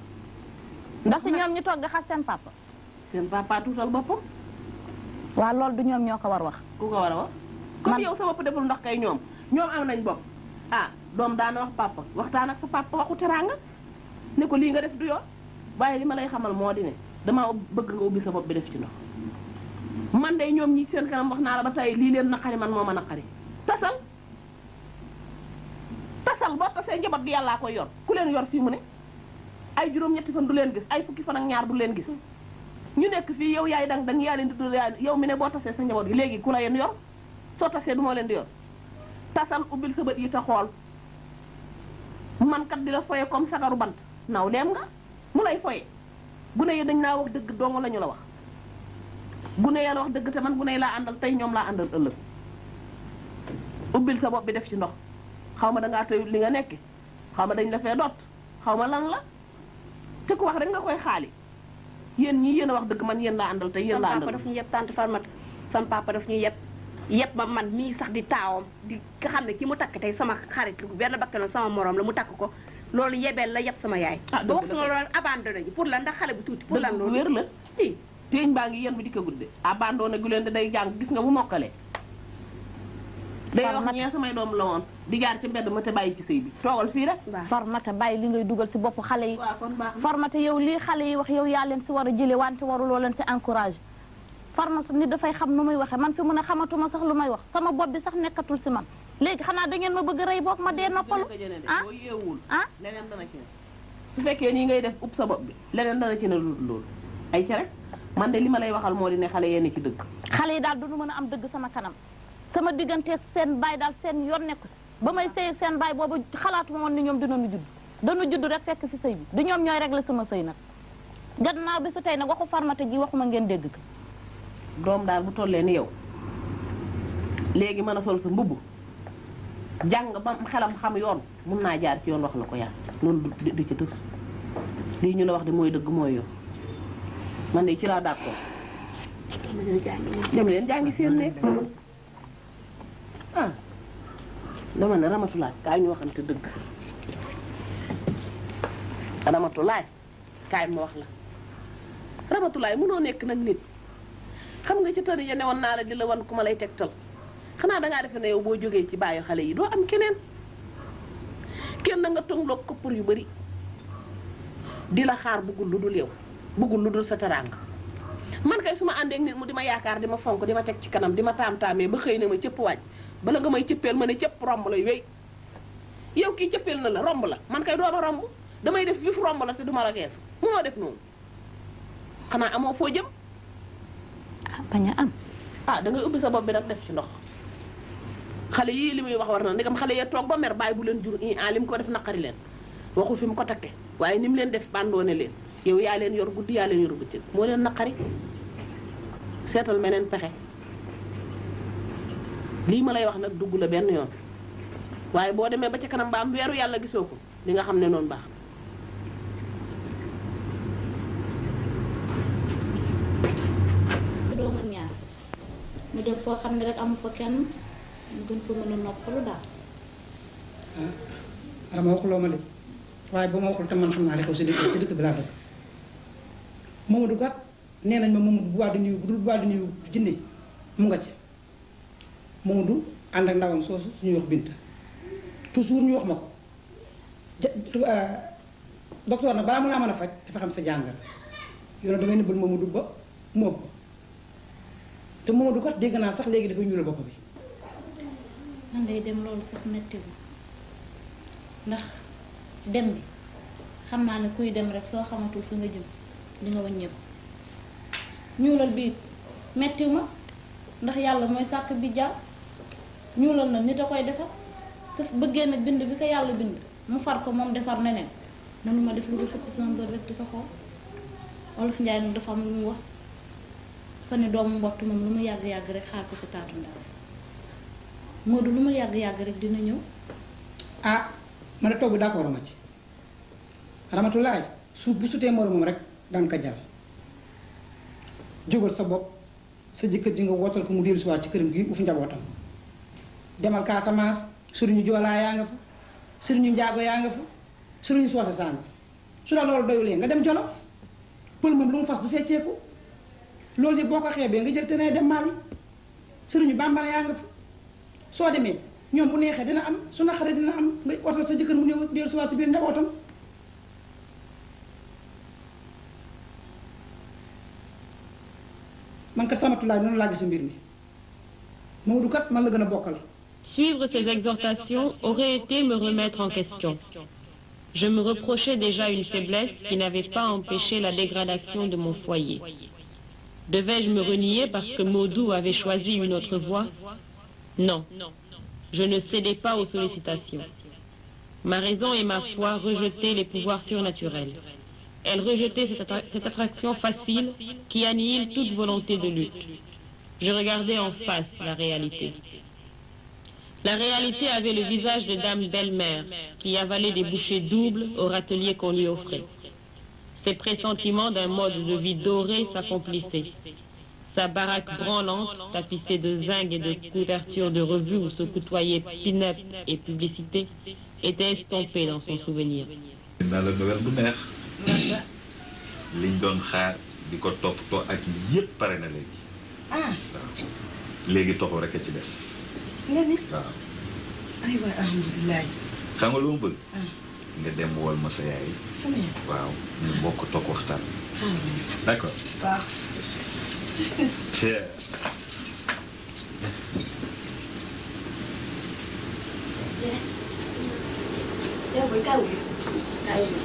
ndax si ñoom ñu toog di xas seen papa seen papa tuutal boppam waa loolu du ñoom ñoo ko war wax ku ko war a wax comme yow sa bopp deful ndox kay ñoom ñoom am nañ bopp ah doom daana wax papa waxtaan ak sa papa waxu teraanga ne ko lii nga def du yoon waaye li ma lay xamal moo di ne damaa ub- bëgg nga ubbi sa bopp bi def ci ndox man de ñoom ñi seen kanam wax naa la ba tey lii leen naqari man moo ma naqari tasal tasal boo tasee njaboot gi yàllaa koy yor ku leen yor fii mu ne ay juróom-ñetti fan du leen gis ay fukki fan ak ñaar du leen gis ñu nekk fii yow yaay dang dang yaa leen di dul yaa yow mi ne boo tasee sa njaboot gi léegi ku la yen yor soo tasee du moo leen di yor tasal ubbil sa bët yi te xool man kat di la foye comme sagaru bant naw leem nga mu lay foye gune yi dañ naa wax dëgg dong la ñu la wax gune ya la wax dëgg te man gune yi laa àndal tey ñoom laa àndal ëllëg ubbil sa bopp bi def ci ndox xaw ma dangaa tëyul li nga nekk xaw ma dañ la fee dot xaw ma lan la te ku wax rek nga koy xaali yéen ñii yéen a wax dëgg man yéen laa àndal tey yéen laa sam papa àndal daf ñu yeb tante Farmata sam papa daf ñu yeb yëpp ma man mii sax di taawam di nga xam ne ki mu takk tey sama xarit lu benn bakkanam sama morom la mu takk ko loolu yebeel la yëpp sama yaay Ah, ba dëgg waxtu la nga loolu abandonné ji pour lan ndax xale bu tuuti pour lan dëgg bu loolu wér la téeñ baa ngi yéen bi di ko gudde abandonné gu leen da day jàng gis nga bu mokkale day wax ñee samay doom la woon di jaar ci mbedd ma te bàyyi ci sëy bi toogal fii rek farmata bàyyi li ngay dugal ci bopp xale yi waaw kon baax na. farmata yow lii xale yi wax yow yaa leen si war a jële wante waruloo leen si encouragé farmata nit dafay xam nu muy waxee man fi mu ne xamatuma sax lu may wax sama bopp bi sax nekkatul si man léegi xanaa da ngeen ma bëgg a rey boog ma dee noppalu ah boo yeewul ah leneen dana ci ne su fekkee nii ngay def ub sa bopp bi leneen dana ci ne lu dul loolu ay ca rek man de li ma lay waxal moo di ne xale yenn ci dëgg xale yi daal duñu mën a am dëgg sama kanam sama digganteeg seen baay daal seen yoon nekku si ba may sëy ak seen baay boobu xalaatuma woon ni ñoom dinañu judd dañu judd rek fekk fi sëy bi du ñoom ñooy régler sama sëy nag gannaaw bi su tey nag waxu farmata ji waxuma ngeen dégg ko doom daal bu tollee ni yow léegi mën a sol sa mbubb jàng ba xelam xam yoon mun naa jaar ci yoon wax la ko yaa loolu du du ci tës lii ñu la wax de mooy dëgg mooy yoon man de ci laa d'accord dem leen jàngi seen nekk ah dama ne ramatulaay kaay ñu waxante dëgg ramatulaay kaay ma wax la ramatulaay mënoo nekk nag nit xam nga ci tëri ya ne woon naa la di la wan ku ma lay tegtal xanaa dangaa defe ne yow boo jógee ci bàyyi xale yi doo am keneen kenn nga tongloo koppar yu bari di la xaar bëggul lu dul yow bëggul lu dul sa teraanga man kay su ma àndeek nit mu di ma yaakaar di ma fonk di ma teg ci kanam di ma taam-taamee ba xëy na ma cëpp waaj bala nga may cëppeel ma ne cëpp romb la wéy yow kii cëppeel na la romb la man kay dooma romb damay def vif romb la te duma la geesu moo def noonu xanaa amoo foo jëm bañ a am ah da ngay ubbi sa bopp bi nag def ci ndox xale yii li muy wax war na ndegam xale yee toog ba mer bàyyi bu leen jur i ah li mu ko def naqari leen waxul fi mu ko takke waaye ni mu leen def bandoone leen yow yaa leen yor guddi yaa leen yor bëccëg moo leen naqari seetal meneen pexe lii ma lay wax nag dugg la benn yoon waaye boo demee ba ca kanam ba am weeru yàlla gisoo ko li nga xam ne noonu baax doomu ñaar mu def foo xam ne rek amu fa kenn mu gën fa mën a noppalu daal ah ma waxuloo ma de waaye ba ma waxul te man xam naa li ko si dëkk si dëkk bi laa dëkk Mamadou kat nee nañ ma Mamadou bu waa di nuyu bu dul bu waa di nuyu jinne mu nga ci Mamadou ànd ak ndawam soosu suñuy wax Binta toujours ñu wax ma ko ja tu- ah, docteur nag balaa mu laa mën a faj dafa xam sa jàngal yow nag damay nëbbal Mamadou ba mu ëpp te Mamadou kat dégg naa sax léegi dafay ñuulal bopp bi man day dem loolu sax metti wu ndax dem bi xam naa ne kuy dem rek soo xamatul fi nga jëm di nga wàññeeku ñuulal bi mettiw ma ndax yàlla mooy sàkk bi jaaw ñuulal na nit a koy defar su bëggee nag bind bi ko yàlla bind mu far ko moom defar neneen manuma def lu dul xëppi sama bët rek di ko xool olof njaay nag dafa am lu mu wax fa ne doomu mbott moom lu mu yàgg-yàgg rek xaar ko si taatu ndaw Moodu lu mu yàgg-yàgg rek dina ñëw ah ma ne togg d'accord ma ci ramatulaay su bu sutee moromam rek daan ko jàll jógal sa bopp sa jëkkër ji nga wootal ko mu dellu si waat ci këram gi uf njabootam demal Casamance sëriñu joolaa yaa nga fa sëriñu njaago yaa nga fa sëriñu soose saa nga fa su la loolu doyulee nga dem jolof pël moom lu mu fas du fecceeku loolu yëpp boo ko xeebee nga jël te ne dem Mali sëriñu bambara yaa nga fa soo demee ñoom bu neexee dina am su naqaree dina am nga watal sa jëkkër mu ñëw dellu si waat si biir njabootam man kat ramatulaay noonu laa gis mbir mi Maodo kat man la gën a bokkal Suivre ces exhortations aurait été me remettre en question. Je me reprochais déjà une faiblesse qui n'avait pas empêché la dégradation de mon foyer. Devais-je me renier parce que Maudou avait choisi une autre voie Non. Je ne cédais pas aux sollicitations. Ma raison et ma foi rejetaient les pouvoirs surnaturels. Elles rejetaient cette, attra- cette attraction facile qui annihile toute volonté de lutte. Je regardais en face la réalité. La réalité avait le visage de dame belle-mère qui avalait des bouchées doubles au râtelier qu'on lui offrait. Ses pressentiments d'un mode de vie doré s'accomplissaient. Sa baraque branlante, tapissée de zinc et de couvertures de revues où se côtoyaient pin-up et publicité, était estompée dans son souvenir. naa la Noël bu neex liñ doon xaar di ko toppatoo ak yépp pare na léegi ah léegi toxu rek a ci des nga ni waaw ay waay alhamdulilah xam nga lu ma bëgg nga dem wool ma sa yaay sama yaay waaw ñu bokk toog waxtaan ah d'accord baax Cheers. yow boy kaw gi kaw gi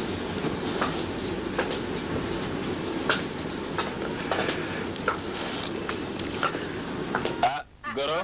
ah goro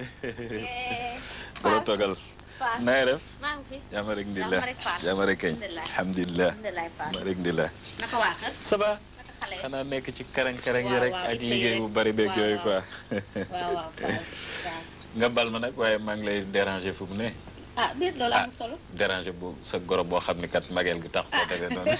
goro toogal Faal. na nga def maa ngi fi. jàmm rek ndi la Jàmm rek Faal. jàmm rek kañ Alhamdulillah. alhamdulilah Alhamdulillah Faal. jàmm rek ndi la naka waa kër. ça va naka xale yi. xanaa nekk ci karang-karang yi Waaw, rek waaw, ak di xëy liggéey rek. bu bari beeg Waaw, yooyu quoi waaw waaw Faal. waaw. nga bal ma nag waaye maa ngi lay déranger fu mu ne ah biir loolu am solo. déranger bu sa goro boo xam ni kat mageel gi tax ko defee noonu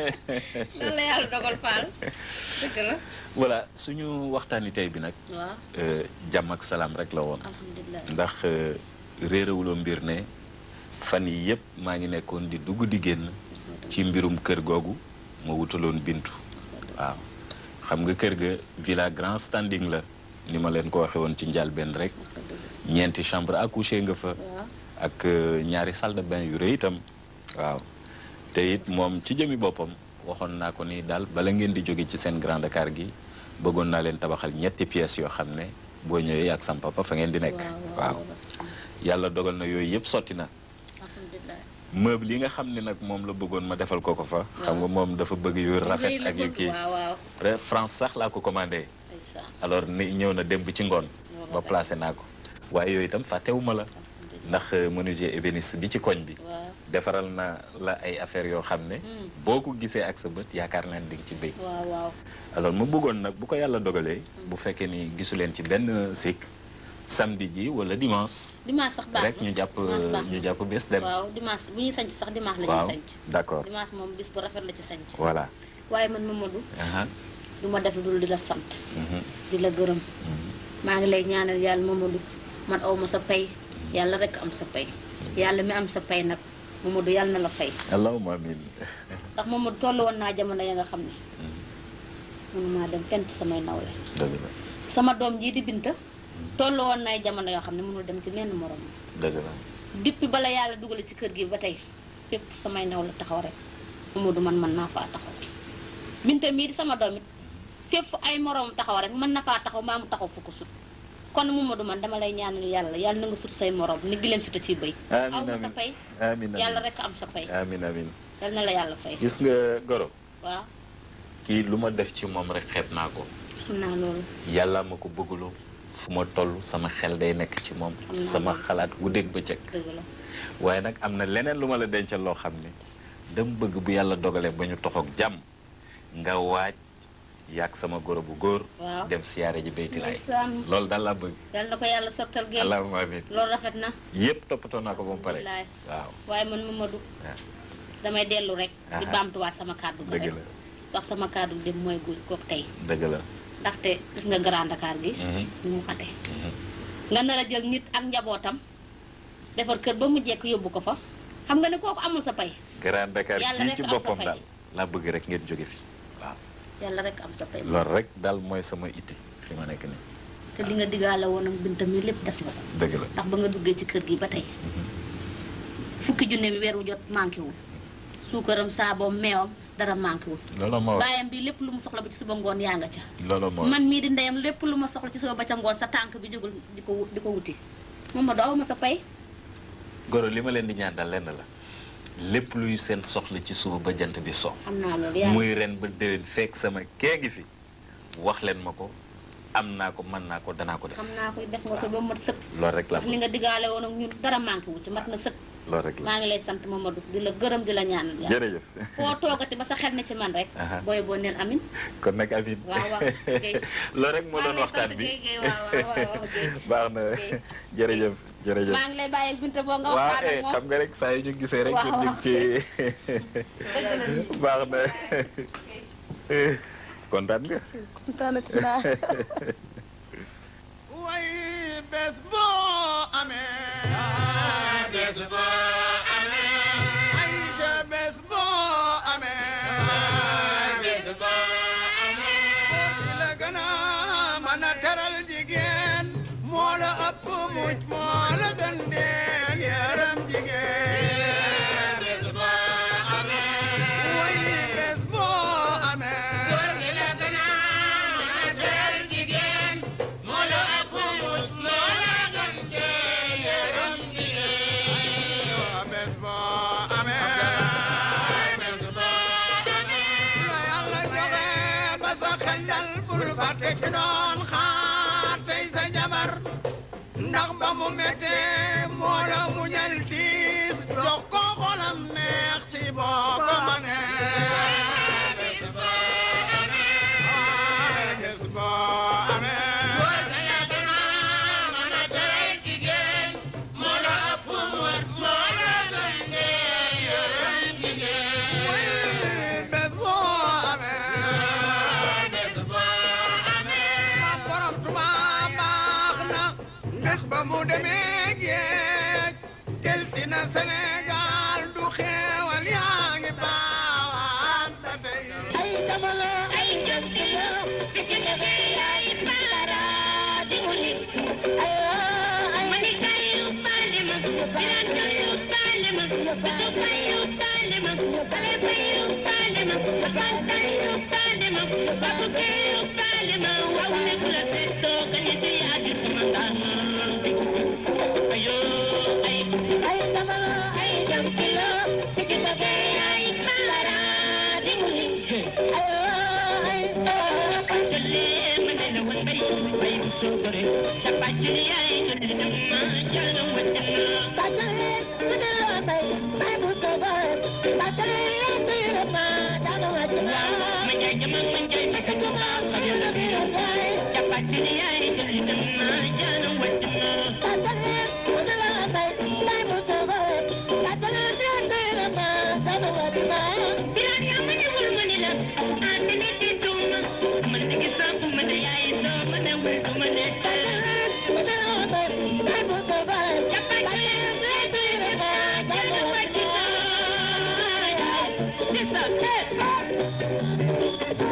loolu la yàlla dogal Faal. dëgg la. voilà suñu waxtaani tey bi nag waaw euh, jàmm ak salaam rek la woon alhamdulilah. ndax euh, réerewuloo mbir ne fan yi yëpp maa ngi nekkoon di dugg di génn ci mbirum kër googu ma wutaloon bintu waaw xam nga kër ga villa grand standing la ni ma leen ko waxe woon ci njëlbéen rek ñeenti chambre à coucher nga fa waaw ak euh, ñaari salle de bain yu rëy itam waaw te it moom ci jëmi boppam waxoon naa ko ni daal bala ngeen di jóge ci seen Grand Dakar gi bëggoon naa leen tabaxal ñetti pièces yoo xam ne boo ñëwee ak sam papa fa ngeen di nekk waaw yàlla dogal na yooyu yëpp sotti na alhamdulilah. meuble yi nga xam ne nag moom la bëggoon ma defal ko ko fa xam nga moom dafa bëgg yu rafet ak yu kii waaw waaw. Re- France sax laa ko commandé ndeysaan. alors ni ñëw na démb ci ngoon ba placé naa ko waaye yooyu itam fàttewuma la ndax euh, menuisier ébéniste bi ci koñ bi waaw defaral na la ay affaires yoo xam ne Hmm. boo ko gisee ak sa bët yaakaar naa ne di nga ci béy waaw waaw. alors ma bëggoon nag bu ko yàlla dogalee bu fekkee ni gisu leen ci benn sikk samedi ji wala dimanche dimanche sax baax rek ñu jàpp dimanche baax ñu jàpp bés dem waaw dimanche bu ñuy sanc sax dimanche la waaw ñuy sanc. d'accord dimanche moom bis bu rafet la ci sanc. voilà waaye man Mamadou aha du ma def lu dul di la sant mhm, di la gërëm mhm. maa ngi lay ñaanal yàlla Mamadou man aw ma sa pay yàlla rek am sa pay yàlla mi am sa pay nag Mamadou yàlla na la fay allahumma amin ndax Mamadou toll woon naa jamono ya nga xam ne Mhm, mënumaa dem fent samay nawle dëgg la sama doom jii di Binta toll woon nay jamono yoo xam ne mënul dem ci menn morom dëgg la depuis bala yàlla dugale ci kër gi ba tey fépp samay naw la taxaw rek Mamadou man mën naa faa taxaw Binta mii di sama doom it fépp ay morom taxaw rek mën na faa taxaw mbaa mu taxaw fu ko sut kon Mamadou man dama lay ñaanal yàlla yàlla na nga sut say morom ni gi leen suta ciy bëy Amiin, aw ma sa amiin. fay amin yàlla amin rek am sa fay amin amin yal na la yàlla fay gis nga goro waaw kii lu ma def ci moom rek xeeb naa ko xam naa loolu yàlla ma ko bëggaloo fu ma toll sama xel day nekk ci moom Xam naa sama loolu. xalaat guddeeg bëccëg dëgg la waaye nag am na leneen lu ma la dencal loo xam ne dama bëgg bu yàlla dogalee ba ñu toxoog jàmm nga waaj yàgg sama goro bu góor waaw dem siyaare ji baytilaay ndeysaan loolu daal laa bëgg yal na ko yàlla sottal géej allahumma amin loolu rafet na yëpp toppatoo naa ko ba mu pare Alhamdulilah. waaw waaye man Mamadou waaw. damay dellu rek di Aha. baamtuwaat sama kàddu ga dëgg rek la wax sama kàddu dem mooy guy kook tey dëgg la ndaxte gis nga Grand Dakar gi Mhm, ni mu xate mhm. nga nar a jël nit ak njabootam defar kër ba mu jekk yóbbu ko fa xam nga ne kooku amul sa pay Grand Dakar Yàlla kii rek ci am sa boppam fay. daal laa bëgg rek ngeen jóge fi waaw yàlla rek am sa pay loolu rek daal mooy sama itte fi ma nekk nii te li nga diggaale woon ak bintam mi lépp def nga ko dëgg la ndax ba nga duggee ci kër gi ba tey Mhm. fukki junneem weer wu jot manqué wul suukaram saaboom meewam dara manqué wul loolu moo baayam bi lépp lu mu soxla ba ci suba ngoon yaa nga ca loolu moo man mii di ndeyam lépp lu ma soxla ci suba ba ca ngoon sa tànk bi jógul di ko wu- di ko wuti moom ma doo ma sa pay goro li ma leen di ñaan daal lenn la lépp luy seen soxla ci suba ba jant bi so xam naa loolu yaa muy ren ba déwén fekk sama kee ngi fi wax leen ma ko am naa ko mën naa ko danaa ko def xam naa koy def nga ko ba mat sëkk loolu rek la ndax li nga diggaale woon ak ñun dara manqué wu ci mat na sëkk loolu rek la maa ngi lay sant Mamadou di la gërëm di la ñaanal yàlla jërëjëf foo toogati ba sa xel ne ci man rek Aha. booy boo neen amin kon nag amin waaw waaw Guèye. loolu rek moo maa doon ngi lay waxtaan sant bi Guèye Guèye waaw waaw waaw waaw Guèye. baax na Guèye. jërëjëf jërëjëf maa ngi lay bàyyi ak Binta boo nga waaw waxtaan ak eh, moom xam nga rek saa yu ñu gisee rek Waaw, ñu ngi ci dëgg la. baax na kontaan nga kontaanati naa way bés boo amee bés boo amee ay ca bés boo amee bés boo amee ki la gën a mën a teral jigéen moo la ëpp muj moo la gën deen yaram jigéen bés boo amee way bés boo amee góor gi la gën a mën a teral jigéen moo la ëpp muj moo la gën deen yaram jigéen bés boo amee bés boo amee la yàlla joxe ba sa xel dal bul fàtte ki doon xaar tey sa jabar ndax ba mu méttee moo la muñal tiis jox ko xolam neex ci boo ko mënee bés boo amee bés boo amee góor ga la gën a mën a teral jigéen moo la ëpp mot moo la gën dee yërëm jigéen bés boo amee bés boo amee ma borom tuma baax na ndax ba mu demee géej del si na Sénégal du xeewal yaa ngi baawaan ba tey ay jamono ay jamono fekk na fi ay baara di mu nit ay ay mani kayu bale ma biran kayu bale ma bisu kayu bale ma ale kayu bale ma ban kayu bale ma babu kayu bale ma wawu ne kula seto kani te adi kumandana ayo ay ay jamono ay jamono fekk na fi ay baara di mu nit ayo ay kalle mane la wan bari bay so gore tapajini ay kadi namma jana wadana tajale mane la bay bay bu so gore tajale tira ma jana wadana manya jama manya taka jama kaya la bi bay tapajini ay kadi namma jana wadana tajale mane la bay bay bu so gore tajale tira ma jana wadana piranya mane wul mane la amene ti tuma mane ki sa ku mane ay so mane wul tu mane tajale mane la bay bay bu so gore tapajini tira ma jana wadana Yes, sir.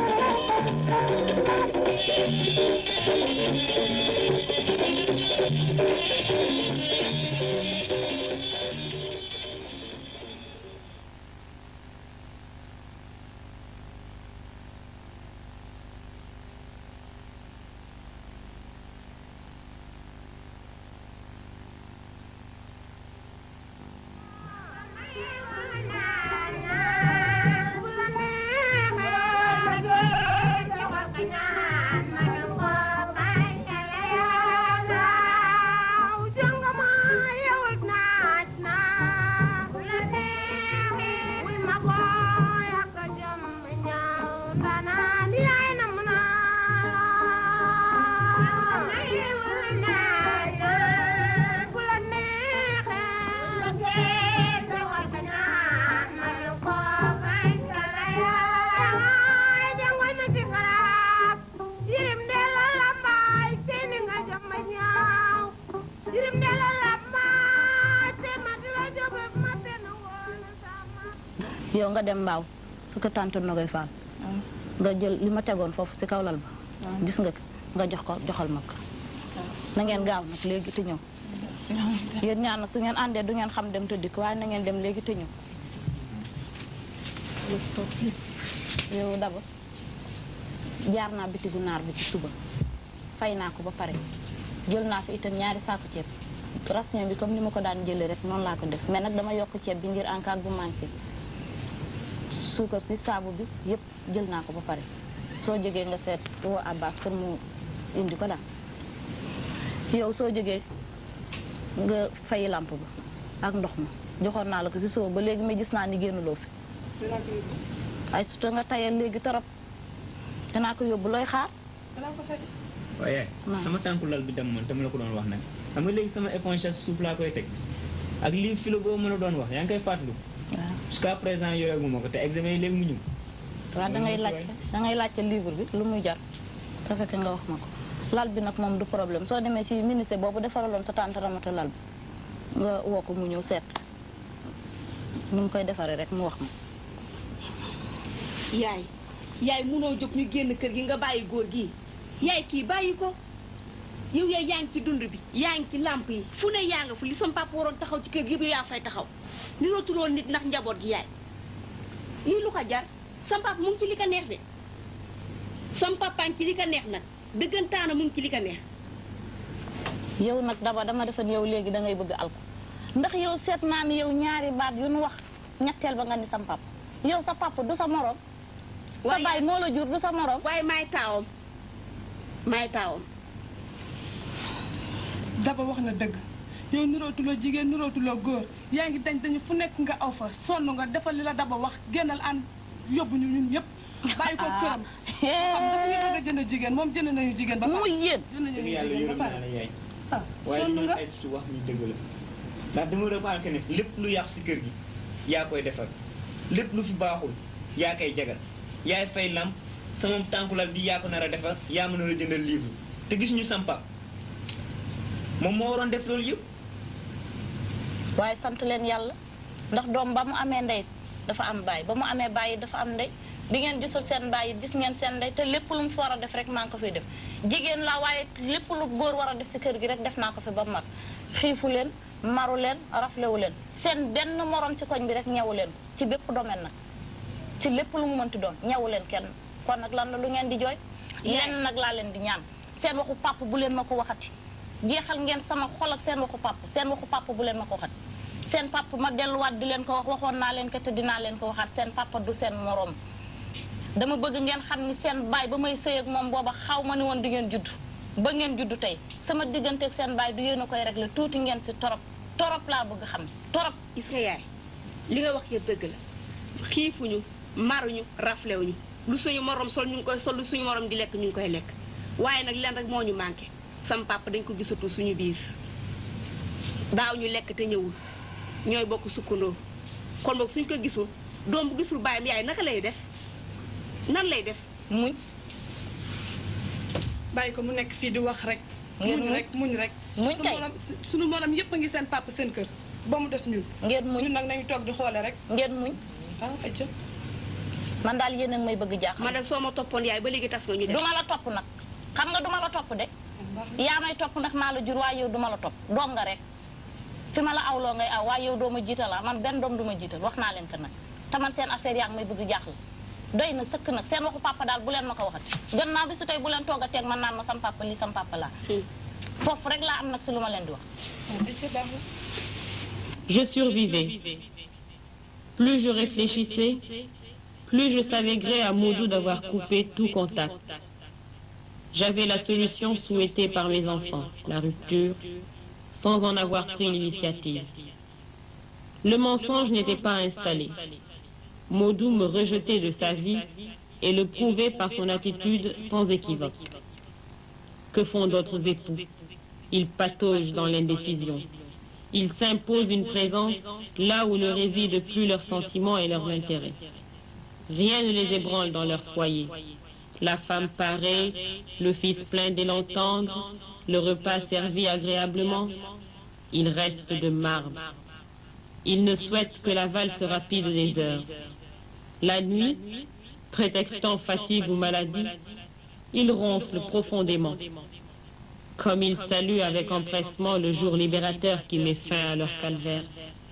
yow nga dem mbaaw su ko tàntu Nogoy Fall nga jël li ma tegoon foofu si kaw lal ba gis nga ko nga jox ko joxal ma ko na ngeen gaaw nag léegi te ñëw yéen ñaan nag su ngeen àndee du ngeen xam dem tëddi ko waaye na ngeen dem léegi te ñëw yow daba jaar naa bitigu naar bi ci suba fay naa ko ba pare jël naa fi itam ñaari saako ceeb ration bi comme ni ma ko daan jëlee rek noonu laa ko def mais nag dama yokk ceeb bi ngir en cas bu manqué suukar si saabu bi yëpp jël naa ko ba pare soo jógee nga seet woo Abbas pour mu indi ko daal yow soo jógee nga fay lamp ba ak ndox ma joxoon naa la ko si suba ba léegi mais gis naa ni génnuloo fi ay surtout nga tayal léegi torop danaa ko yóbbu looy xaar waaye sama tànku lal bi dem man te ma la ko doon wax nag xam nga léegi sama éponge sa suuf laa koy teg ak lii filo boo mën a doon wax yaa ngi koy fàttaliku jusqu'à présent yooyu ma ko te examen yi léegi mu ñëw waaw da ngay laajte da ngay laajte livre bi lu muy jar te fekk nga wax ma ko lal bi nag moom du problème soo demee ci ministère boobu defaraloon sa tante Ramata lal bi nga woo ko mu ñëw seet ni mu koy defaree rek mu wax ma yaay yaay munoo jóg ñu génn kër gi nga bàyyi góor gi yaay kii bàyyi ko yow yaay yaa ngi ci dund bi yaa ngi ci làmp yi fu ne yaa nga fu li sam papa waroon taxaw ci kër gi yëpp yow yaa fay taxaw ni rootuloon nit ndax njaboot gi yaay lii lu ko jar sam papa mu ngi ci li ko neex de sam papa ngi ci li ko neex nag dëggantaana mu ngi ci li ko neex yow nag daba dama defoon yow léegi da ngay bëgg alko ndax yow seet naa ni yow ñaari baat yu nu wax ñetteel ba nga ni sam papa yow sa papa du sa morom sa baay moo la jur du sa morom waaye maay taawam maay taawam daba wax na dëgg yow nirootuloo jigéen nirootuloo góor yaa ngi dañ dañu fu nekk nga aw fa sonn nga defal li la daba wax génnal ànd yóbbu ñu ñun ñëpp bàyyi ko këram xam dafa ñu bëgg a jënd jigéen moom jënd nañu jigéen ba mu yéen jënd nañu dëgg yàlla jigéen yërëm ba naa pare la yaay ah waaye sonn li nga ay su wax ñu dëgg la ndax dama remarqué ne lépp lu yàqu si kër gi yaa koy defar lépp lu fi baaxul yaa koy jagal yaay fay lamp sama tànkulal bi yaa ko nar a defar yaa mën a jëndal livre te gis ñu sampa moom moo waroon def loolu yëpp waaye sant leen yàlla ndax doom ba mu amee ndey dafa am baay ba mu amee baay dafa am ndey bi ngeen gisul seen baay gis ngeen seen ndey te lépp lu mu fi war a def rek maa ngi ko fiy def jigéen la waaye lépp lu góor war a def si kër gi rek def naa ko fi ba mu mat xiifu leen maru leen raflewu leen seen benn morom ci koñ bi rek ñewu leen ko ci bépp domaine nag ci lépp lu mu mënti doon ñewu leen kenn kon nag lan la lu ngeen di jooy lenn nag laa leen di ñaan seen waxu papa bu leen ma ko waxati jeexal ngeen sama xol ak seen waxu papa seen waxu papa bu leen ma ko waxati seen papa ma delluwaat di leen ko wax waxoon naa leen ko te dinaa leen ko waxaat seen papa du seen morom dama bëgg ngeen xam ni seen baay ba may sëy ak moom booba xaw ma ni woon di ngeen judd ba ngeen judd tey sama diggante ak seen baay du yéen a koy réglé tuuti ngeen si torop torop laa bëgg xam torop gis nga yaay li nga wax yëpp dëgg la xiifuñu maruñu raflewuñu lu suñu morom sol ñu ngi koy sol lu suñu morom di lekk ñu ngi koy lekk waaye nag leen rek moo ñu manqué sam papa dañ ko gisatu suñu biir daaw ñu lekk te ñëwul ñooy bokk sukkandoo kon boog suñ ko gisul doom bu gisul baayam yaay naka lay def nan lay def muñ bàyyi ko mu nekk fii di wax rek Ngeen muñ muñ. rek muñ rek Muñ Sunu kay. morom suñu morom yëpp a ngi seen papa seen kër ba mu des ñun ngeen muñ ñun nag nañu toog di xoole rek ngeen muñ ah ayca man daal yéen a ngi may bëgg jaaxal man de soo ma toppoon yaay ba léegi tas nga ñu def duma la topp nag xam nga duma la topp de yaa may topp ndax maa la jur waaye yow duma la topp doom nga rek fi ma la awloo ngay aw waaye yow doo ma jiital ah man benn doom du ma jiital wax naa leen ko nag te man seen affaire yaa ngi may bëgg jaaxal doy na sëkk nag seen waxu papa daal bu leen ma ko waxati gannaaw bi su tey bu leen toog a teeg man naan ma sam papa lii sam papa laa foofu rek laa am nag si lu ma leen di wax Je survivais. Plus je réfléchissais, plus je savais gré à Moudou d'avoir coupé tout contact. J'avais la solution souhaitée par mes enfants, la rupture, sans en avoir pris l'initiative. Le mensonge n'était pas installé. Maudou me rejetait de sa vie et le prouvait par son attitude sans équivoque. Que font d'autres époux Ils pataugent dans l'indécision. Ils s'imposent une présence là où ne résident plus leurs sentiments et leurs intérêts. Rien ne les ébranle dans leur foyer. La femme paraît, le fils plein d'élan tendre, le repas servi agréablement. Ils restent de marbre. Ils ne souhaitent que la valse rapide des heures. La nuit, prétextant fatigue ou maladie, ils ronflent profondément comme ils saluent avec empressement le jour libérateur qui met fin à leur calvaire.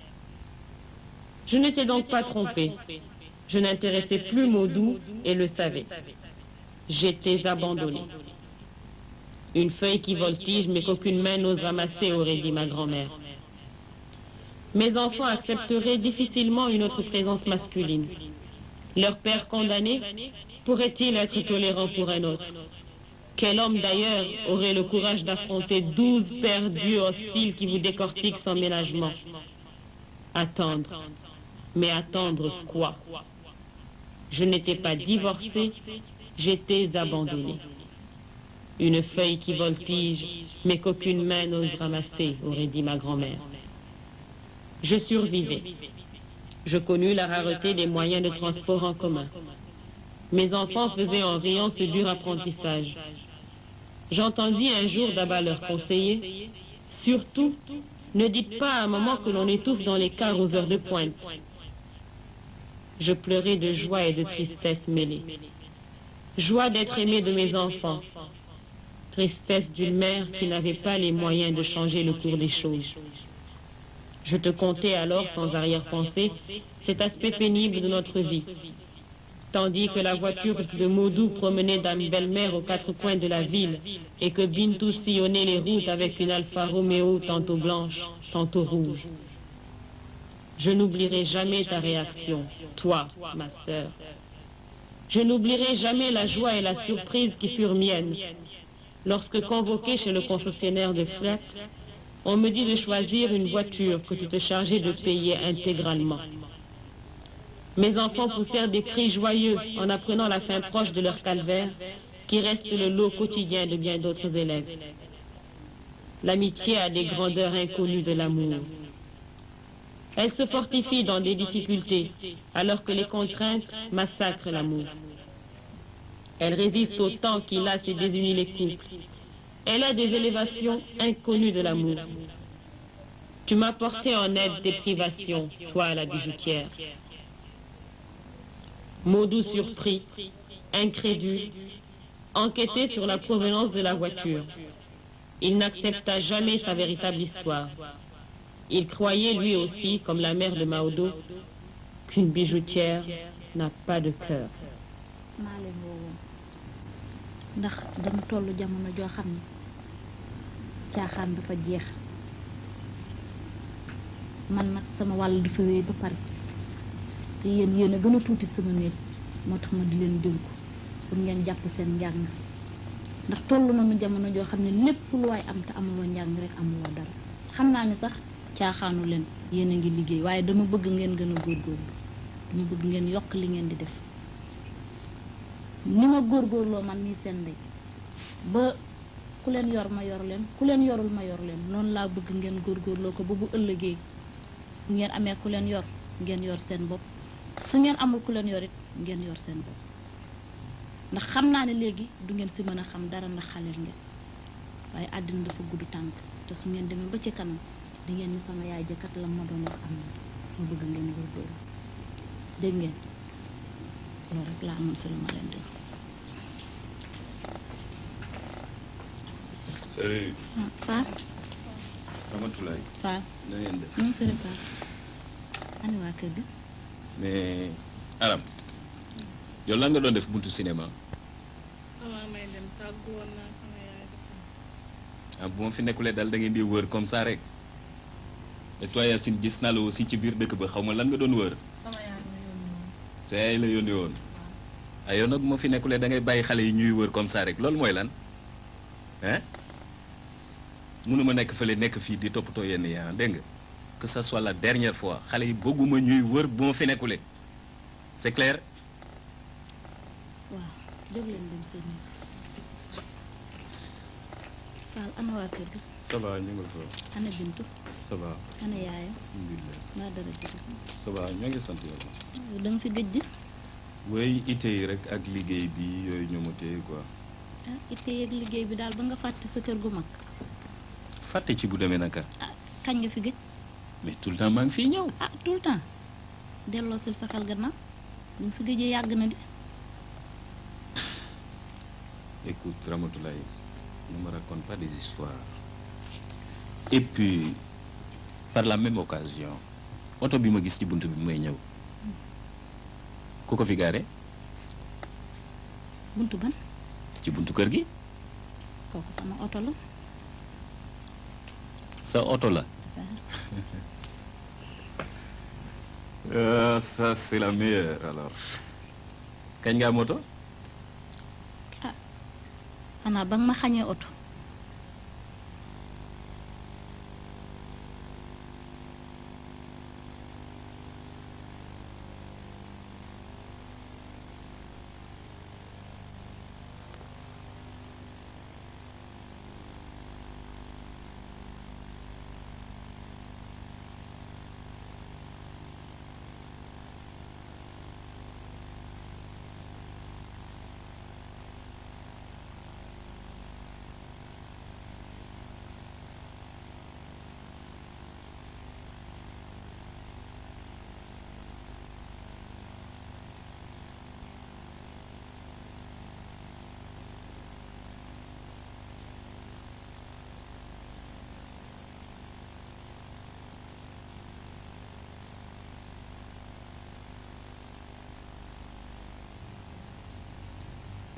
Je n'étais donc pas trompée. Je n'intéressais plus Maudou et le savais. J'étais abandonnée. Une feuille qui voltige mais qu'aucune main n'ose ramasser, aurait dit ma grand-mère. Mes enfants accepteraient difficilement une autre présence masculine. Leur père condamné pourrait-il être tolérant pour un autre Quel homme d'ailleurs aurait le courage d'affronter douze perdus hostiles qui vous décortiquent sans ménagement Attendre. Mais attendre quoi Je n'étais pas divorcée, j'étais abandonnée. Une feuille qui voltige, mais qu'aucune main n'ose ramasser, aurait dit ma grand-mère. Je survivais. Je connus la rareté des moyens de transport en commun. Mes enfants faisaient en riant ce dur apprentissage. J'entendis un jour d'abord leur conseiller, surtout, ne dites pas à maman que l'on étouffe dans les cars aux heures de pointe. Je pleurais de joie et de tristesse mêlées. Joie d'être aimée de mes enfants, tristesse d'une mère qui n'avait pas les moyens de changer le cours des choses. Je te contais alors sans arrière-pensée cet aspect pénible de notre vie, tandis que la voiture de Maudou promenait Dame Belle-Mère aux quatre coins de la ville et que Bintou sillonnait les routes avec une Alfa Romeo tantôt blanche, tantôt rouge. Je n'oublierai jamais ta réaction, toi, ma sœur. Je n'oublierai jamais la joie et la surprise qui furent miennes lorsque convoqué chez le concessionnaire de fret, on me dit de choisir une voiture que tu te chargeais de payer intégralement. Mes enfants poussèrent des cris joyeux en apprenant la fin proche de leur calvaire, qui reste le lot quotidien de bien d'autres élèves. L'amitié a des grandeurs inconnues de l'amour. Elle se fortifie dans des difficultés, alors que les contraintes massacrent l'amour. Elle résiste au temps qui lasse et désunit les couples. Elle a des élévations inconnues de l'amour. Tu m'as porté en aide tes privations, toi la bijoutière. Maudou surpris, incrédule, enquêtait sur la provenance de la voiture. Il n'accepta jamais sa véritable histoire. Il croyait lui aussi, comme la mère de Maodo, qu'une bijoutière n'a pas de cœur. maa leen woowoon ndax dañu toll jamono joo xam ne caaxaan dafa jeex man nag sama wàll dafa wéy ba pare te yéen yéen a gën a tuuti sama néeg moo tax ma di leen dénku pour ngeen jàpp seen njàng ndax toll nañu jamono joo xam ne lépp lu waay am te amuloo njàng rek amuloo dara xam naa ne sax caaxaanu leen yéen a ngi liggéey waaye dama bëgg ngeen gën a góorgóorlu dama bëgg ngeen yokk li ngeen di def ni ma góorgóorloo man nii seen ndey ba ku leen yor ma yor leen ku leen yorul ma yor leen noonu laa bëgg ngeen góorgóorloo ko ba bu ëllëgee bu ngeen amee ku leen yor ngeen yor seen bopp su ngeen amul ku leen yor it ngeen yor seen bopp ndax xam naa ne léegi du ngeen si mën a xam dara ndax xaleel ngeen waaye àddina dafa gudd tànk te su ngeen demee ba ci kanam di ngeen ni sama yaay jëkkat la ma doon wax am na ma bëgg ngeen góorgóorlu dégg ngeen loolu rek laa amoon si lu ma leen di wax. Salut. ah Faar Ramatulaay. Faar na ngeen def. nu mu tëddee Faar ani waa kër gi. mais Aram yow lan nga doon def buntu cinéma avant may dem tàggu woon naa sama yaay ah bu ma fi nekkulee daal da ngeen di wër comme ça rek et toi Yacine gis naa la aussi ci biir dëkk ba xaw ma lan nga doon wër sama yaay ma yónni woon sa yaay la yónni woon ah yow nag bu ma fi nekkulee da ngay bàyyi xale yi ñuy wër comme ça rek loolu mooy lan hein mënuma nekk fële nekk fii di toppatoo yenn yi ah dégg nga que ça soit la dernière fois xale yi bëgguma ñuy wër bu ma fi nekkulee c'est clair waaw jóg leen dem seen néeg Faal ana waa kër gi ça va ñu ngi fa ana Bintu ça va ana yaayam alhamdulilah naa dara jël ça va ñoo ngi sant yàlla yow da nga fi gëj di way ite yi rek ak liggéey bi yooyu ñoo ma téye quoi ah itte yeeg liggéey bi daal ba nga fàtte sa kër gu mag fàtte ci bu demee naka kañ nga fi gëj mais tout le temps maa ngi fii ñëw ah tout le temps delloo sil sa xel gannaaw bi mu fi gëjee yàgg na di écoute Ramatoulaye ne me raconte pas des histoires et puis par la même occasion oto bi ma gis ci bunt bi may ñëw ku ko fi gaare buntu ban ci buntu kër gi kooku sama oto la sa oto la Euh, ça c'est la meilleure alors kañ nga am oto xanaa ba nga ma xañee oto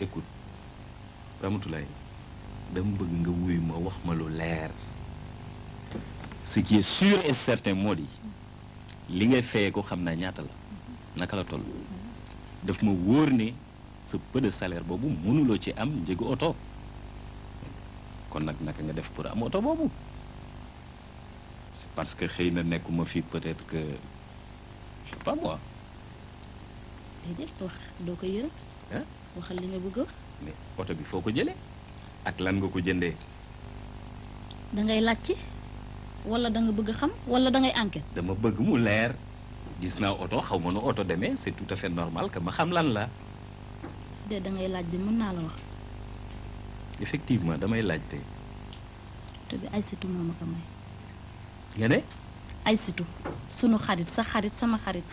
écoute Ramatoulaye dama bëgg nga wuy ma wax ma lu leer ce qui est sûr et certain moo di li ngay fayee ko xam naa ñaata la naka la toll daf ma wóor ne sa peu de salaire boobu mënuloo ci am njëgu oto kon nag naka nga def pour am oto boobu c'est parce que xëy na nekkuma fi peut-être que je sais pas moi déedéet wax doo ko yërëm hein waxal li nga bëgg a wax mais oto bi foo ko jëlee ak lan nga ko jëndee da ngay laajte wala da nga bëgg a xam wala da ngay enquête dama bëgg mu leer gis naa oto xaw ma nu oto demee c'est tout à fait normal que ma xam lan la su dee da ngay laaj de mën naa la wax effectivement damay laajte te bi ay situ moo ma ko may nga ne ay situ sunu xarit sa xarit sama xarit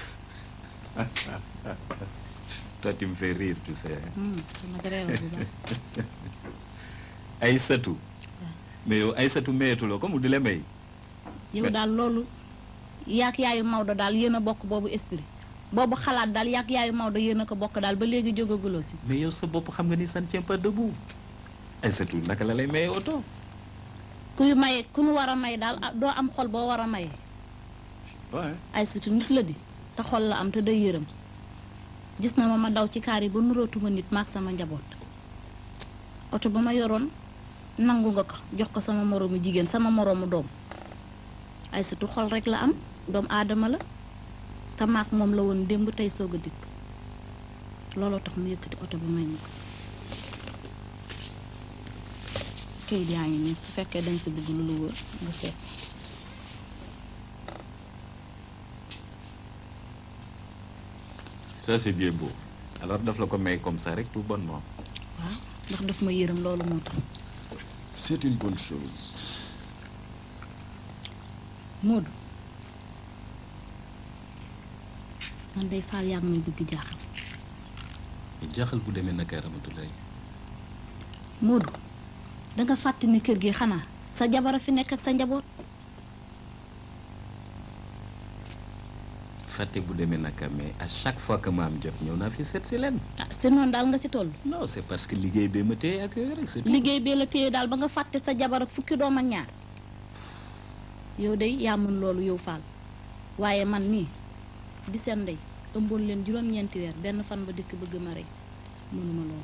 toi tu me fais rire tu sais Hmm, dama ko réewal bu baax Aïssatou mais yow Aïssatou mayetuloo ko mu di la may yow daal loolu yaak yaayu Maodo daal yéen a bokk boobu esprit boobu xalaat daal yaak yaayu Maodo yéen a ko bokk daal ba léegi jógaguloo si mais yow sa bopp xam nga ni ça ne tient pas debout Aïssatou naka la lay maye oto kuy maye ku nu war a may daal ah, doo am xol boo war a maye ouais ay surtout nit la di te xol la am te day yërëm gis na ma ma daw ci kaar yi ba nurootuma nit maak sama njaboot oto ba ma yoroon nangu nga ko jox ko sama moroomu jigéen sama moroomu doom ay surtout xol rek la am doom aadama la te maak moom la woon démb tey soog a dikk looloo tax mu yëkkati oto ba may ma ko kayit yaa ngi nii su fekkee dañ si bëgg lu lu wër nga seet ça c'est bien beau alors daf la ko may comme ça rek tout bonnement waaw ndax daf ma yërëm loolu moo tax c'est une bonne chose Modou man day faal yaa ngi may bëgg jaaxal jaaxal bu demee naka Ramatoulaye Modou da nga fàtte ni kër gi xanaa sa jabar a fi nekk ak sa njaboot fàtte bu demee naka mais à chaque fois que ma am jot ñëw naa fi seet si leen ah si noonu daal nga si toll non c'est parce que liggéey bee ma téye ak yooyu rek c'est tout. liggéey bee la téye daal ba nga fàtte sa jabar ak fukki doom ak ñaar yow day yaa mën loolu yow faal waaye man nii di seen ndey ëmboon leen juróom-ñeenti weer benn fan ba dikk bëgg ma rey mënuma loolu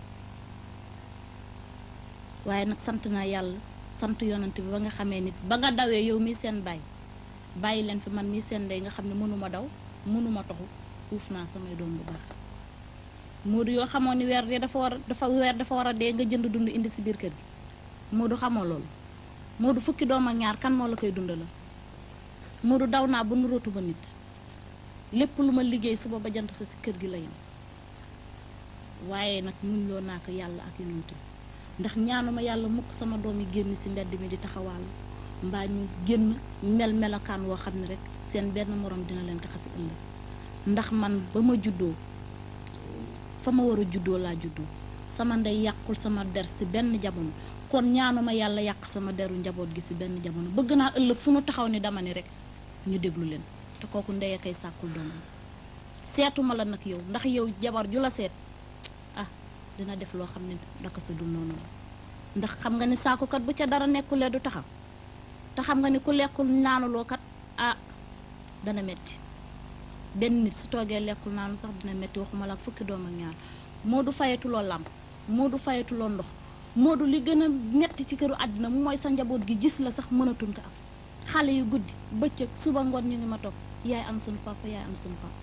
waaye nag sant naa yàlla sant yonant bi ba nga xamee nit ba nga dawee yow mii seen baay bàyyi leen fi man mii seen ndey nga xam ne mënuma daw mënuma toxu uuf naa samay doom bu baax Moodu yoo xamoon ni weer de dafa war a dafa weer dafa war a dee nga jënd dund indi si biir kër gi Moodu xamoo loolu Moodu fukki doom ak ñaar kan moo la koy dundala Moodu daw naa ba nurootu ba nit lépp lu ma liggéey suba ba jant sa si kër gi la yem waaye nag muñ loo naa ko yàlla ak yonent bi ndax ñaanuma yàlla mukk sama doom yi génn si mbedd mi di taxawaal mbaa ñu génn mel melokaan woo xam ne rek seen benn morom dina leen taxasi ëllëg ndax man ba ma juddoo fa ma war a juddoo laa juddoo sama ndey yàqul sama der si benn jamono kon ñaanuma yàlla yàq sama deru njaboot gi si benn jamono bëgg naa ëllëg fu nu taxaw ni dama ni rek ñu déglu leen te kooku ndey a koy sàkkul doomam seetuma la nag yow ndax yow jabar ju la seet ah dina def loo xam ne daka sa dul noonu la ndax xam nga ni saakukat bu ca dara nekkulee du taxaw te xam nga ni ku lekkul naanuloo kat ah dana metti benn nit su toogee lekkul naanu sax dina metti waxuma la ak fukki doom ak ñaar moo du fayatuloo làmp moo du fayatuloo ndox moo du li gën a metti ci këru àddina mu mooy sa njaboot gi gis la sax mënatun ko am xale yu guddi bëccëg suba ngoon ñu ngi ma toog yaay am sunu papa yaay am sunu papa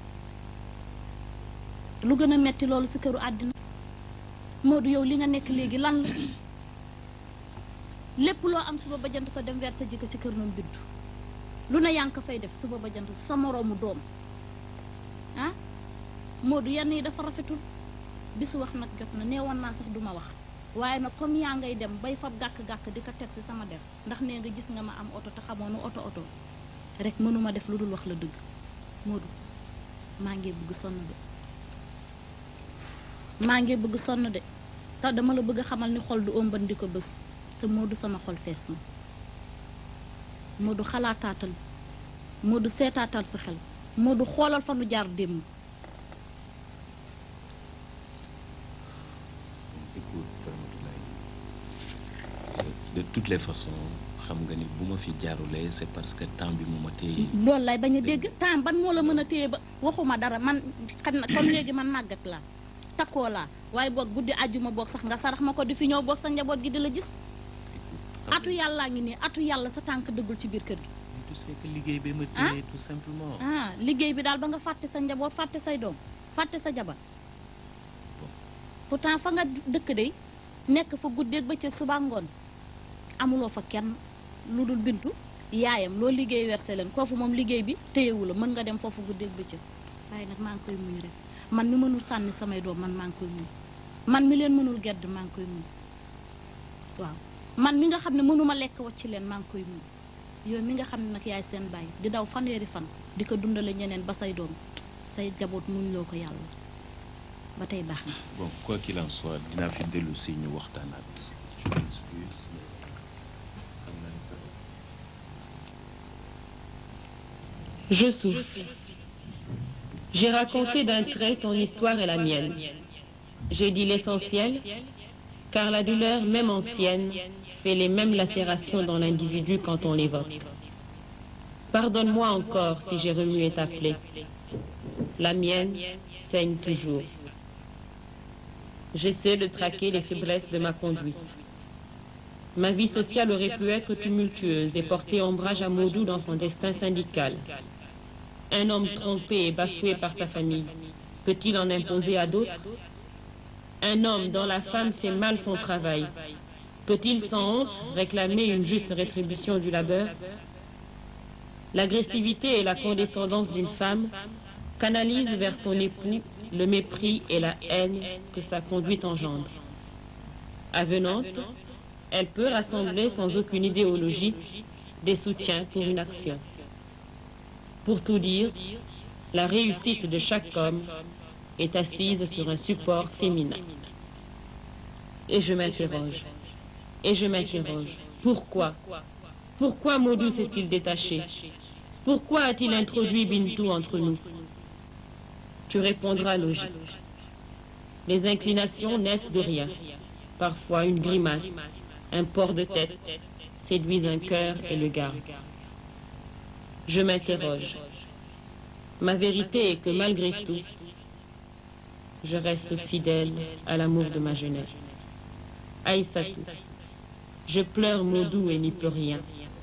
lu gën a metti loolu ci këru àddina moo du yow li nga nekk léegi lan la lépp loo am suba ba jant sa dem weer sa jëkkër ci kër noonu bintu lu ne yaa ngi ko fay def suba ba jant sa moroomu doom ah Modou yenn yi dafa rafetul bisu wax nag jot na nee woon naa sax duma wax waaye nag comme yaa ngay dem bay fab gàkk-gàkk di ko teg ci sama der ndax nee nga gis nga ma am oto te xamoo nu oto oto rek mënuma def lu dul wax la dëgg Modou maa ngi bëgg sonn de maa ngi bëgg sonn de te dama la bëgg a xamal ni xol du ëmban di ko bés te Modou sama xol fees na Modou xalaataatal Modou seetaatal sa xel Modou xoolal fa nu jaar démb de toutes les façons xam nga ni bu ma fi jaarulee c'est parce que temps bi mu ma téye loolu lay bañ a dégg temps ban moo la mën a téye ba waxuma dara man xam na comme léegi man màggat laa takkoo laa waaye boog guddi àjjuma boog sax nga sarax ma ko di fi ñëw boog sa njaboot gi di la gis atu yàllaa ngi nii atu yàlla sa tànk dëggul ci biir kër gi tu sais que liggéey bi ma Ah? téye tout simplement ah liggéey bi daal ba nga fàtte sa njaboot fàtte say doom fàtte sa jabar pourtant fa nga dëkk de nekk fa guddeeg bëccëg suba ngoon amuloo fa kenn lu dul bintu yaayam loo liggéey werse leen koofu moom liggéey bi téyewu la mën nga dem foofu guddeeg bëccëg waaye nag maa ngi koy muñ rek man mi mënul sànni samay doom man maa ngi koy muñ man mi leen mënul gedd maa ngi koy muñ waaw man mi nga xam ne mënuma lekk wacc leen maa ngi koy muñ yow mi nga xam ne nag yaay seen bàyyi di daw fanweeri fan di ko dundale ñeneen ba say doom say jaboot muñ loo ko yàlla ba tey baax na bon quoi qu'il en soit dinaa fi dellu si ñu waxtaanaat je m'excuse xam naa ni que- Je souffle. J'ai raconté d'un trait ton histoire et la mienne. J'ai dit l'essentiel, car la douleur, même ancienne, fait les mêmes lacérations dans l'individu quand on l'évoque. Pardonne-moi encore si j'ai remué ta plaie. La mienne saigne toujours. J'essaie de traquer les faiblesses de ma conduite. Ma vie sociale aurait pu être tumultueuse et porter ombrage à Maudou dans son destin syndical. Un homme trompé et bafoué par sa famille, peut-il en imposer à d'autres Un homme dont la femme fait mal son travail, peut-il sans honte réclamer une juste rétribution du labeur L'agressivité et la condescendance d'une femme canalisent vers son époux le mépris et la haine que sa conduite engendre. Avenante, elle peut rassembler sans aucune idéologie des soutiens pour une action. Pour tout dire, la réussite de chaque homme est assise sur un support féminin. Et je m'interroge, et je m'interroge, pourquoi Pourquoi Maudou s'est-il détaché Pourquoi a-t-il introduit Bintou entre nous Tu répondras logique. Les inclinations naissent de rien. Parfois une grimace, un port de tête séduisent un cœur et le garde. Je m'interroge. Ma vérité est que malgré tout, je reste fidèle à l'amour de ma jeunesse. Aïssatou, je pleure Maudou et n'y peux rien.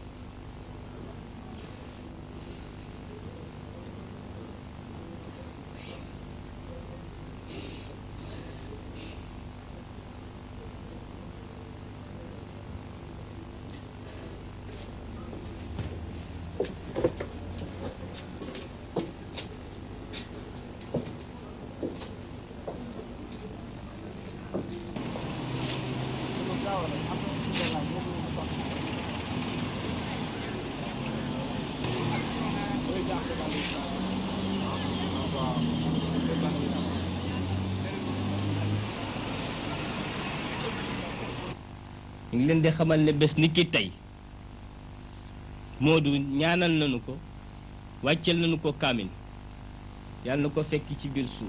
ñu ngi leen di xamal ne bés ni ki tey Moodu ñaanal nañu ko wàccel nañu ko kaamin yàlla na ko fekk ci biir suuf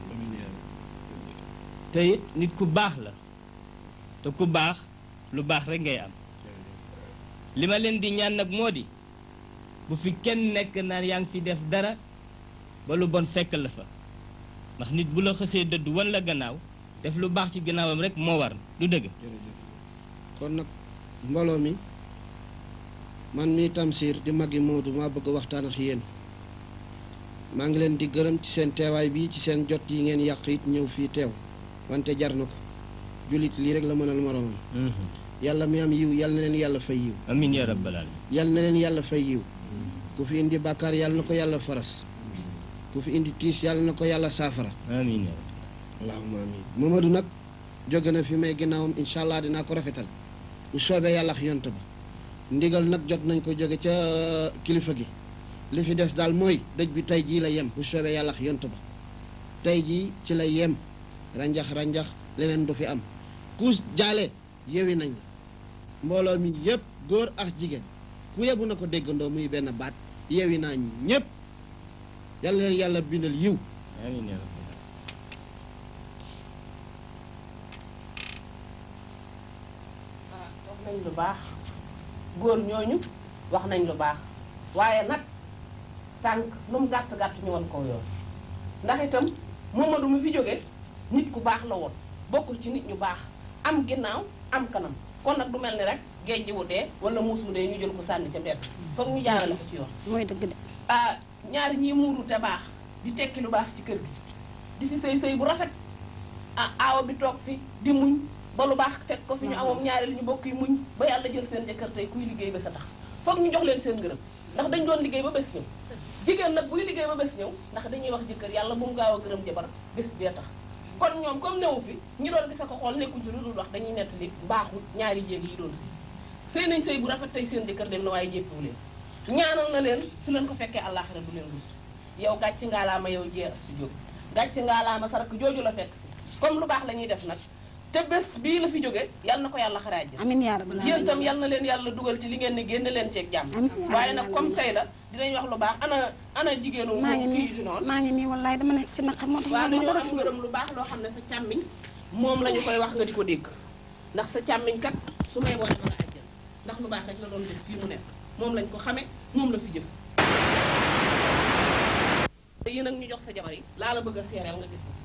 te it nit ku baax la te ku baax lu baax rek ngay am li ma leen di ñaan nag moo di bu fi kenn nekk naan yaa ngi fi def dara ba lu bon fekk la fa ndax nit bu la xësee dëdd wan la gannaaw def lu baax ci gannaawam rek moo war du dëgg kon nag mbooloo mi man mii Tamsir di maggi Moodu maa bëgg waxtaan ak yéen maa ngi leen di gërëm ci seen teewaay bi ci seen jot yi ngeen yàq it ñëw fii teew wante jar na ko jullit lii rek la mënal moroomam yàlla mi am yiw yàlla na leen yàlla fay yiw amin ya rabbal alamin yàlla na leen yàlla fay yiw ku fi indi bàkkaar yàlla na ko yàlla faras ku fi indi tiis yàlla na ko yàlla saafara amin ya allahumma amin Mamadou nag jóge na fi may ginnaawam incha allah dinaa ko rafetal bu soobee yàlla ak yont ba ndigal nag jot nañ ko jóge ca kilifa gi li fi des daal mooy dëj bi tey jii la yem bu soobee yàlla ak yont ba tey jii ci la yem ranjax ranjax leneen du fi am ku jaale yewi nañ la mbooloo mi yépp góor ak jigéen ku yebu na ko déggandoo muy benn baat yewi naa ñépp yàlla leen yàlla bindal yiw amin ya rabbal wax nañ nañ lu baax góor ñooñu wax nañ lu baax waaye nag tànk lu mu gàtt gàtt ñu won ko yoon ndax itam Momadou mu fi jóge nit ku baax la woon bokk ci nit ñu baax am ginnaaw am kanam kon nag du mel ni rek géej wu dee wala muus mu dee ñu jël ko sànni ca mbedd foog ñu jaarale ko ci yoon mooy dëgg de ah ñaari ñii muuru te baax di tekki lu baax ci kër gi di fi sëy sëy bu rafet ah aawa bi toog fi di muñ ba lu baax fekk ko fi ñu amoon ñaari li ñu bokk yi muñ ba yàlla jël seen jëkkër tey kuy liggéey ba sa tax foog ñu jox leen seen ngërëm ndax dañ doon liggéey ba bés ñëw jigéen nag buy liggéey ba bés ñëw ndax dañuy wax jëkkër yàlla bu mu gaaw a gërëm jabar bés bee tax kon ñoom comme newu fi ñi doon gis ko xool nekkuñ fi lu dul wax dañuy nettali baaxu ñaari jéeg yi doon sëy sëy nañ sëy bu rafet tey seen jëkkër dem na waaye jéppiwu leen ñaanal na leen su leen ko fekkee àllaaxira du leen rus yow gàcc ngaalaama yow jee astu jóg gàcc ngaalaama sarak jooju la fekk si comme lu baax la ñuy def nag te bés bii la fi jóge yal na ko yàlla xaraaj amiin yaa rabbal yéen itam yal na leen yàlla dugal ci li ngeen ne génne leen ceeg jàmm waaye nag comme tey la dinañ wax lu baax ana ana jigéenu maa ngi kii nii di noonu maa ngi nii wallaay dama nekk si naqar moo tax waaw ma dañoo dara am fi ngërëm lu baax loo xam ne sa càmmiñ moom la ñu koy wax nga di ko dégg ndax sa càmmiñ kat su may boo defa la àjjal ndax lu baax rek la doon def fii mu nekk moom lañ ko xame moom la fi jëf yi nag ñu jox sa jabar yi laa la bëgg a seereel nga gis ko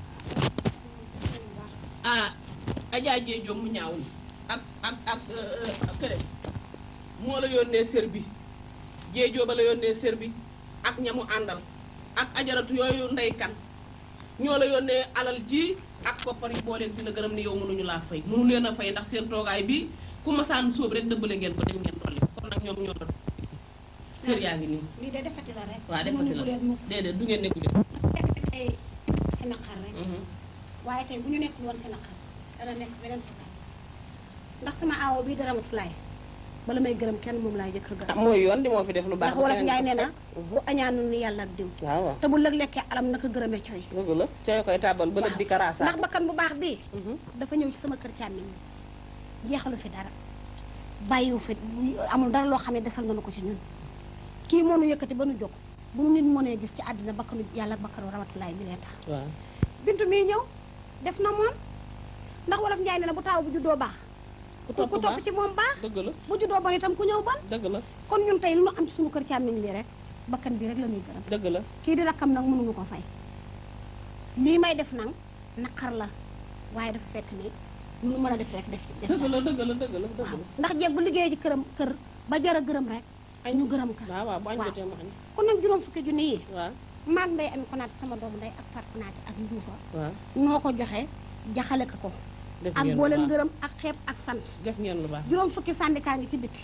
ah Adja Dieng mu ñaawul ak ak ak kële moo la yónnee sër bi Dieng ba la yónnee sër bi ak ñamu àndal ak ajaratu yooyu ndeykan ñoo la yónnee alal ji ak koppar yi booleeg dina gërëm ni yow mënuñu laa fay mënu leen a fay ndax seen toogaay bi ku masaan sóob rek dëbbale ngeen ko dem ngeen dolli kon nag ñoom ñoo la sër yaa ngi nii lii de defati la rek waaw defati la déedéet du ngeen nekku leen fekk tey si naqar rek waaye tey bu ñu nekkul woon si naqar dana nekk beneen façon ndax sama aawo bii dara matulaay bala may gërëm kenn moom laay jëkk a gërëm mooy yoon di moo fi def lu baax ndax wolof Njaay nee na bu añaanul ni yàlla ak diw waaw waaw te bu lëg lekkee alam naka gërëmee coy dëgg la coy koy tàbbal ba lëg di karaasaa ndax bakkan bu baax bii dafa ñëw ci sama kër càmmiñ jeexalu fi dara bàyyiwu fi amul dara loo xam ne desal nañu ko ci ñun kii moo nu yëkkati ba nu jóg bu nu nit mënee gis ci àddina bakkanu yàlla ak bakkanu ramatulaay bi lee tax waaw bintu mii ñëw def na moom ndax wolof njaay ne na bu taaw bu juddoo baax ku topp ci moom baax dëgg la bu juddoo bon itam ku ñëw bon dëgg la kon ñun tey lu nu am ci suñu kër càmmiñ lii rek bakkan bi rek la ñuy gërëm dëgg la kii di rakkam nag mënuñu ko fay lii may def nag naqar la waaye dafa fekk ni lu nu mën a def rek def ci def dëgg la dëgg la dëgg la dëgg la ndax jeeg bu liggéeyee ci këram kër ba jar a gërëm rek ñu gërëm ka waaw waaw bu añ jotee mu añ kon nag juróom fukki junni yi waaw maag nday ami konaate sama doomu nday ak fat konaate ak njuufa waaw ñoo ko joxe jaxale ko ko def ak ngeen lu boole baax. ngërëm ak xeeb ak sant def ngeen lu baax juróom fukki syndicat ngi ci biti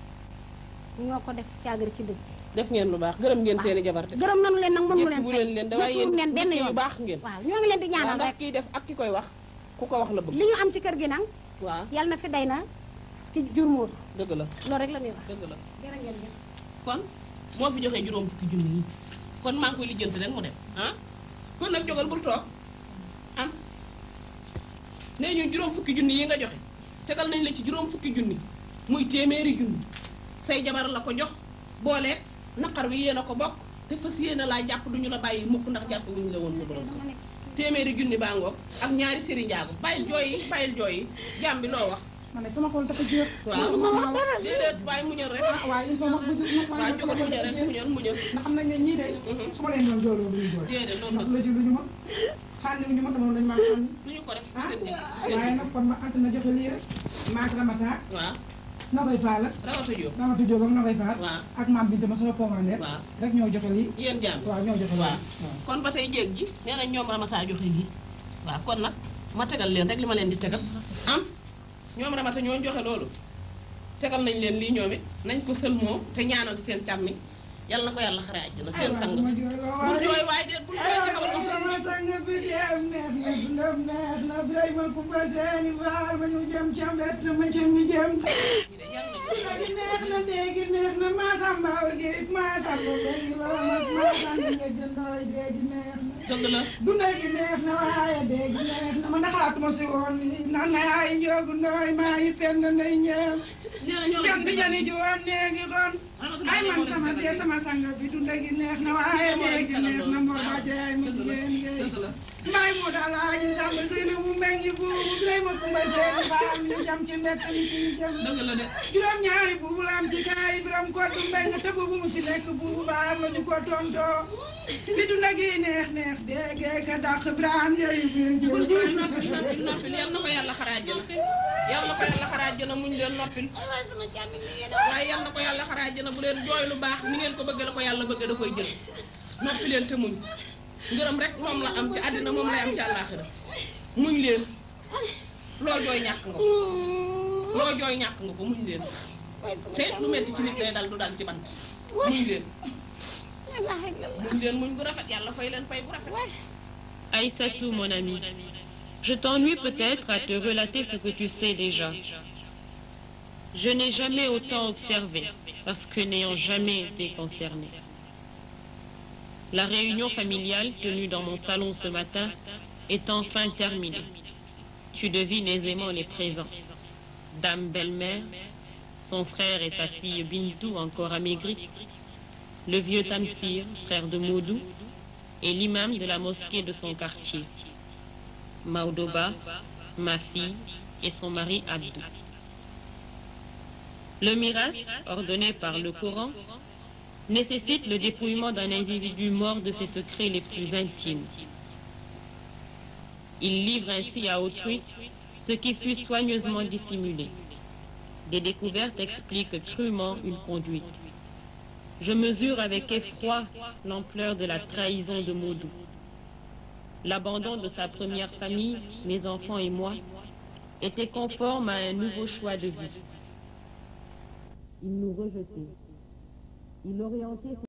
ñoo ko def caagari ci dëgg def ngeen lu baax gërëm ngeen seeni jabar te gërëm nanu leen nag mënu leen bu leen leen da waaye yéen leen benn nit yu yoon baax ngeen waaw ñoo ngi leen di waaw ñaanal ndax rek kiy def ak ki koy wax ku ko wax la bëgg li ñu am ci kër gi nag waaw yàlla na fi day na ki jur móor dëgg la loolu rek la ñuy wax dëgg la jërë ngeen jëf kon moo fi joxee juróom fukki junni yi kon maa ngi koy lijjanti rek mu dem ah kon nag jógal bul toog am nee ñu juróom fukki junni yi nga joxe tegal nañ la ci juróom fukki junni muy téeméeri junni say jabar la ko jox booleeg naqar wi yéen a ko bokk te fas yéene laa jàpp duñu la bàyyi mukk ndax jàpp wuñu la woon sa borom kër téeméeri junni baa ngoog ak ñaari séri njaago bàyyil jooy yi bàyyil jooy yi jàmm bi loo wax man de sama xol dafa jeex. waaw déedéet waaye muñal rek waaye il faut ma bu ma ma waaw jógal muñal rek muñal muñal ndax xam nañ ne ñii de su ma leen doon jooloo duñu jooy déedéet loolu ndax la ji luñu ma sànni wuñu ma dama dañu maa sànni duñu ko def ah seen nekk waaye nag kon ma ant na joxe lii rek maak ramata waaw na koy faal ak rawata jóob ramata jóob ak na koy faal waaw ak maam bi dama sama pomandee waaw rek ñoo joxe lii yéen jàmm waaw ñoo joxe lii waaw kon ba tey jéeg ji nee nañ ñoom ramata joxe lii waaw kon nag ma tegal leen rek li ma leen di tegal am ñoom ramata ñoo joxe loolu tegal nañ leen lii ñoom it nañ ko sël moom te ñaanal seen càmmi yal na ko yàlla xare àjjana seen sang bul jooy waaye déet bul jooy ci xawal sama sang bi dem neex na dundam neex na Birahima Kumba seeni faal ma ñu jëm ca mbett ma ca mi jëm neex na déegi neex na Masamba gi Masamba léegi la mag Masamba ngeen jëndooy déegi neex na dëgg la dundal gi neex na waaye déegi neex na man xalaatuma si woon ni nan na ay njóogu ndooy maa yi fenn nday ñeem jant jani ji woon néegi kon ay man sama dee sama sang bi dundal gi neex na waaye déegi neex na mbor ba jaay mu jigéen ngay maay mu daal aaji sàmm sëyna mu meññi buubu Birayma Kumba Seen Faal ñu jam ci mbett mi ci ñu jëm dëgg la de juróom ñaari buubu la am ci kaay biram ko du mbeng te buubu mu ci nekk buubu baar la ñu ko tontoo li du nag yi neex neex déggee ka dàq Birahim yooyu bi noppil noppil noppil yal na ko yàlla xare àjjana yal na ko yàlla xare àjjana muñ leen noppil waaye yal na ko yàlla xare àjjana bu leen jooy lu baax ni ngeen ko bëgg la ko yàlla bëgg da koy jël noppi leen te muñ ngërëm rek moom la am ci àddina moom lay am ci àllaaxira muñ leen loo jooy ñàkk nga ko loo jooy ñàkk nga ko muñ leen te lu metti ci nit lay dal du dal ci bant muñ leen muñ leen muñ gu rafet yàlla fay leen fay bu rafet Aïssatou, mon ami, je t'ennuie peut-être à te relater ce que tu sais déjà. Je n'ai jamais autant observé, parce que n'ayant jamais été concerné. La réunion familiale tenue dans mon salon ce matin est enfin terminée. Tu devines aisément les présents. Dame belle-mère, son frère et sa fille Bintou encore amaigrie, le vieux Tamsir, frère de Moudou, et l'imam de la mosquée de son quartier, Maoudoba, ma fille et son mari Abdou. Le miracle, ordonné par le Coran, nécessite le dépouillement d'un individu mort de ses secrets les plus intimes. Il livre ainsi à autrui ce qui fut soigneusement dissimulé. Des découvertes expliquent crûment une conduite. Je mesure avec effroi l'ampleur de la trahison de Maudou. L'abandon de sa première famille, mes enfants et moi, était conforme à un nouveau choix de vie. Il nous rejetait. Il orientait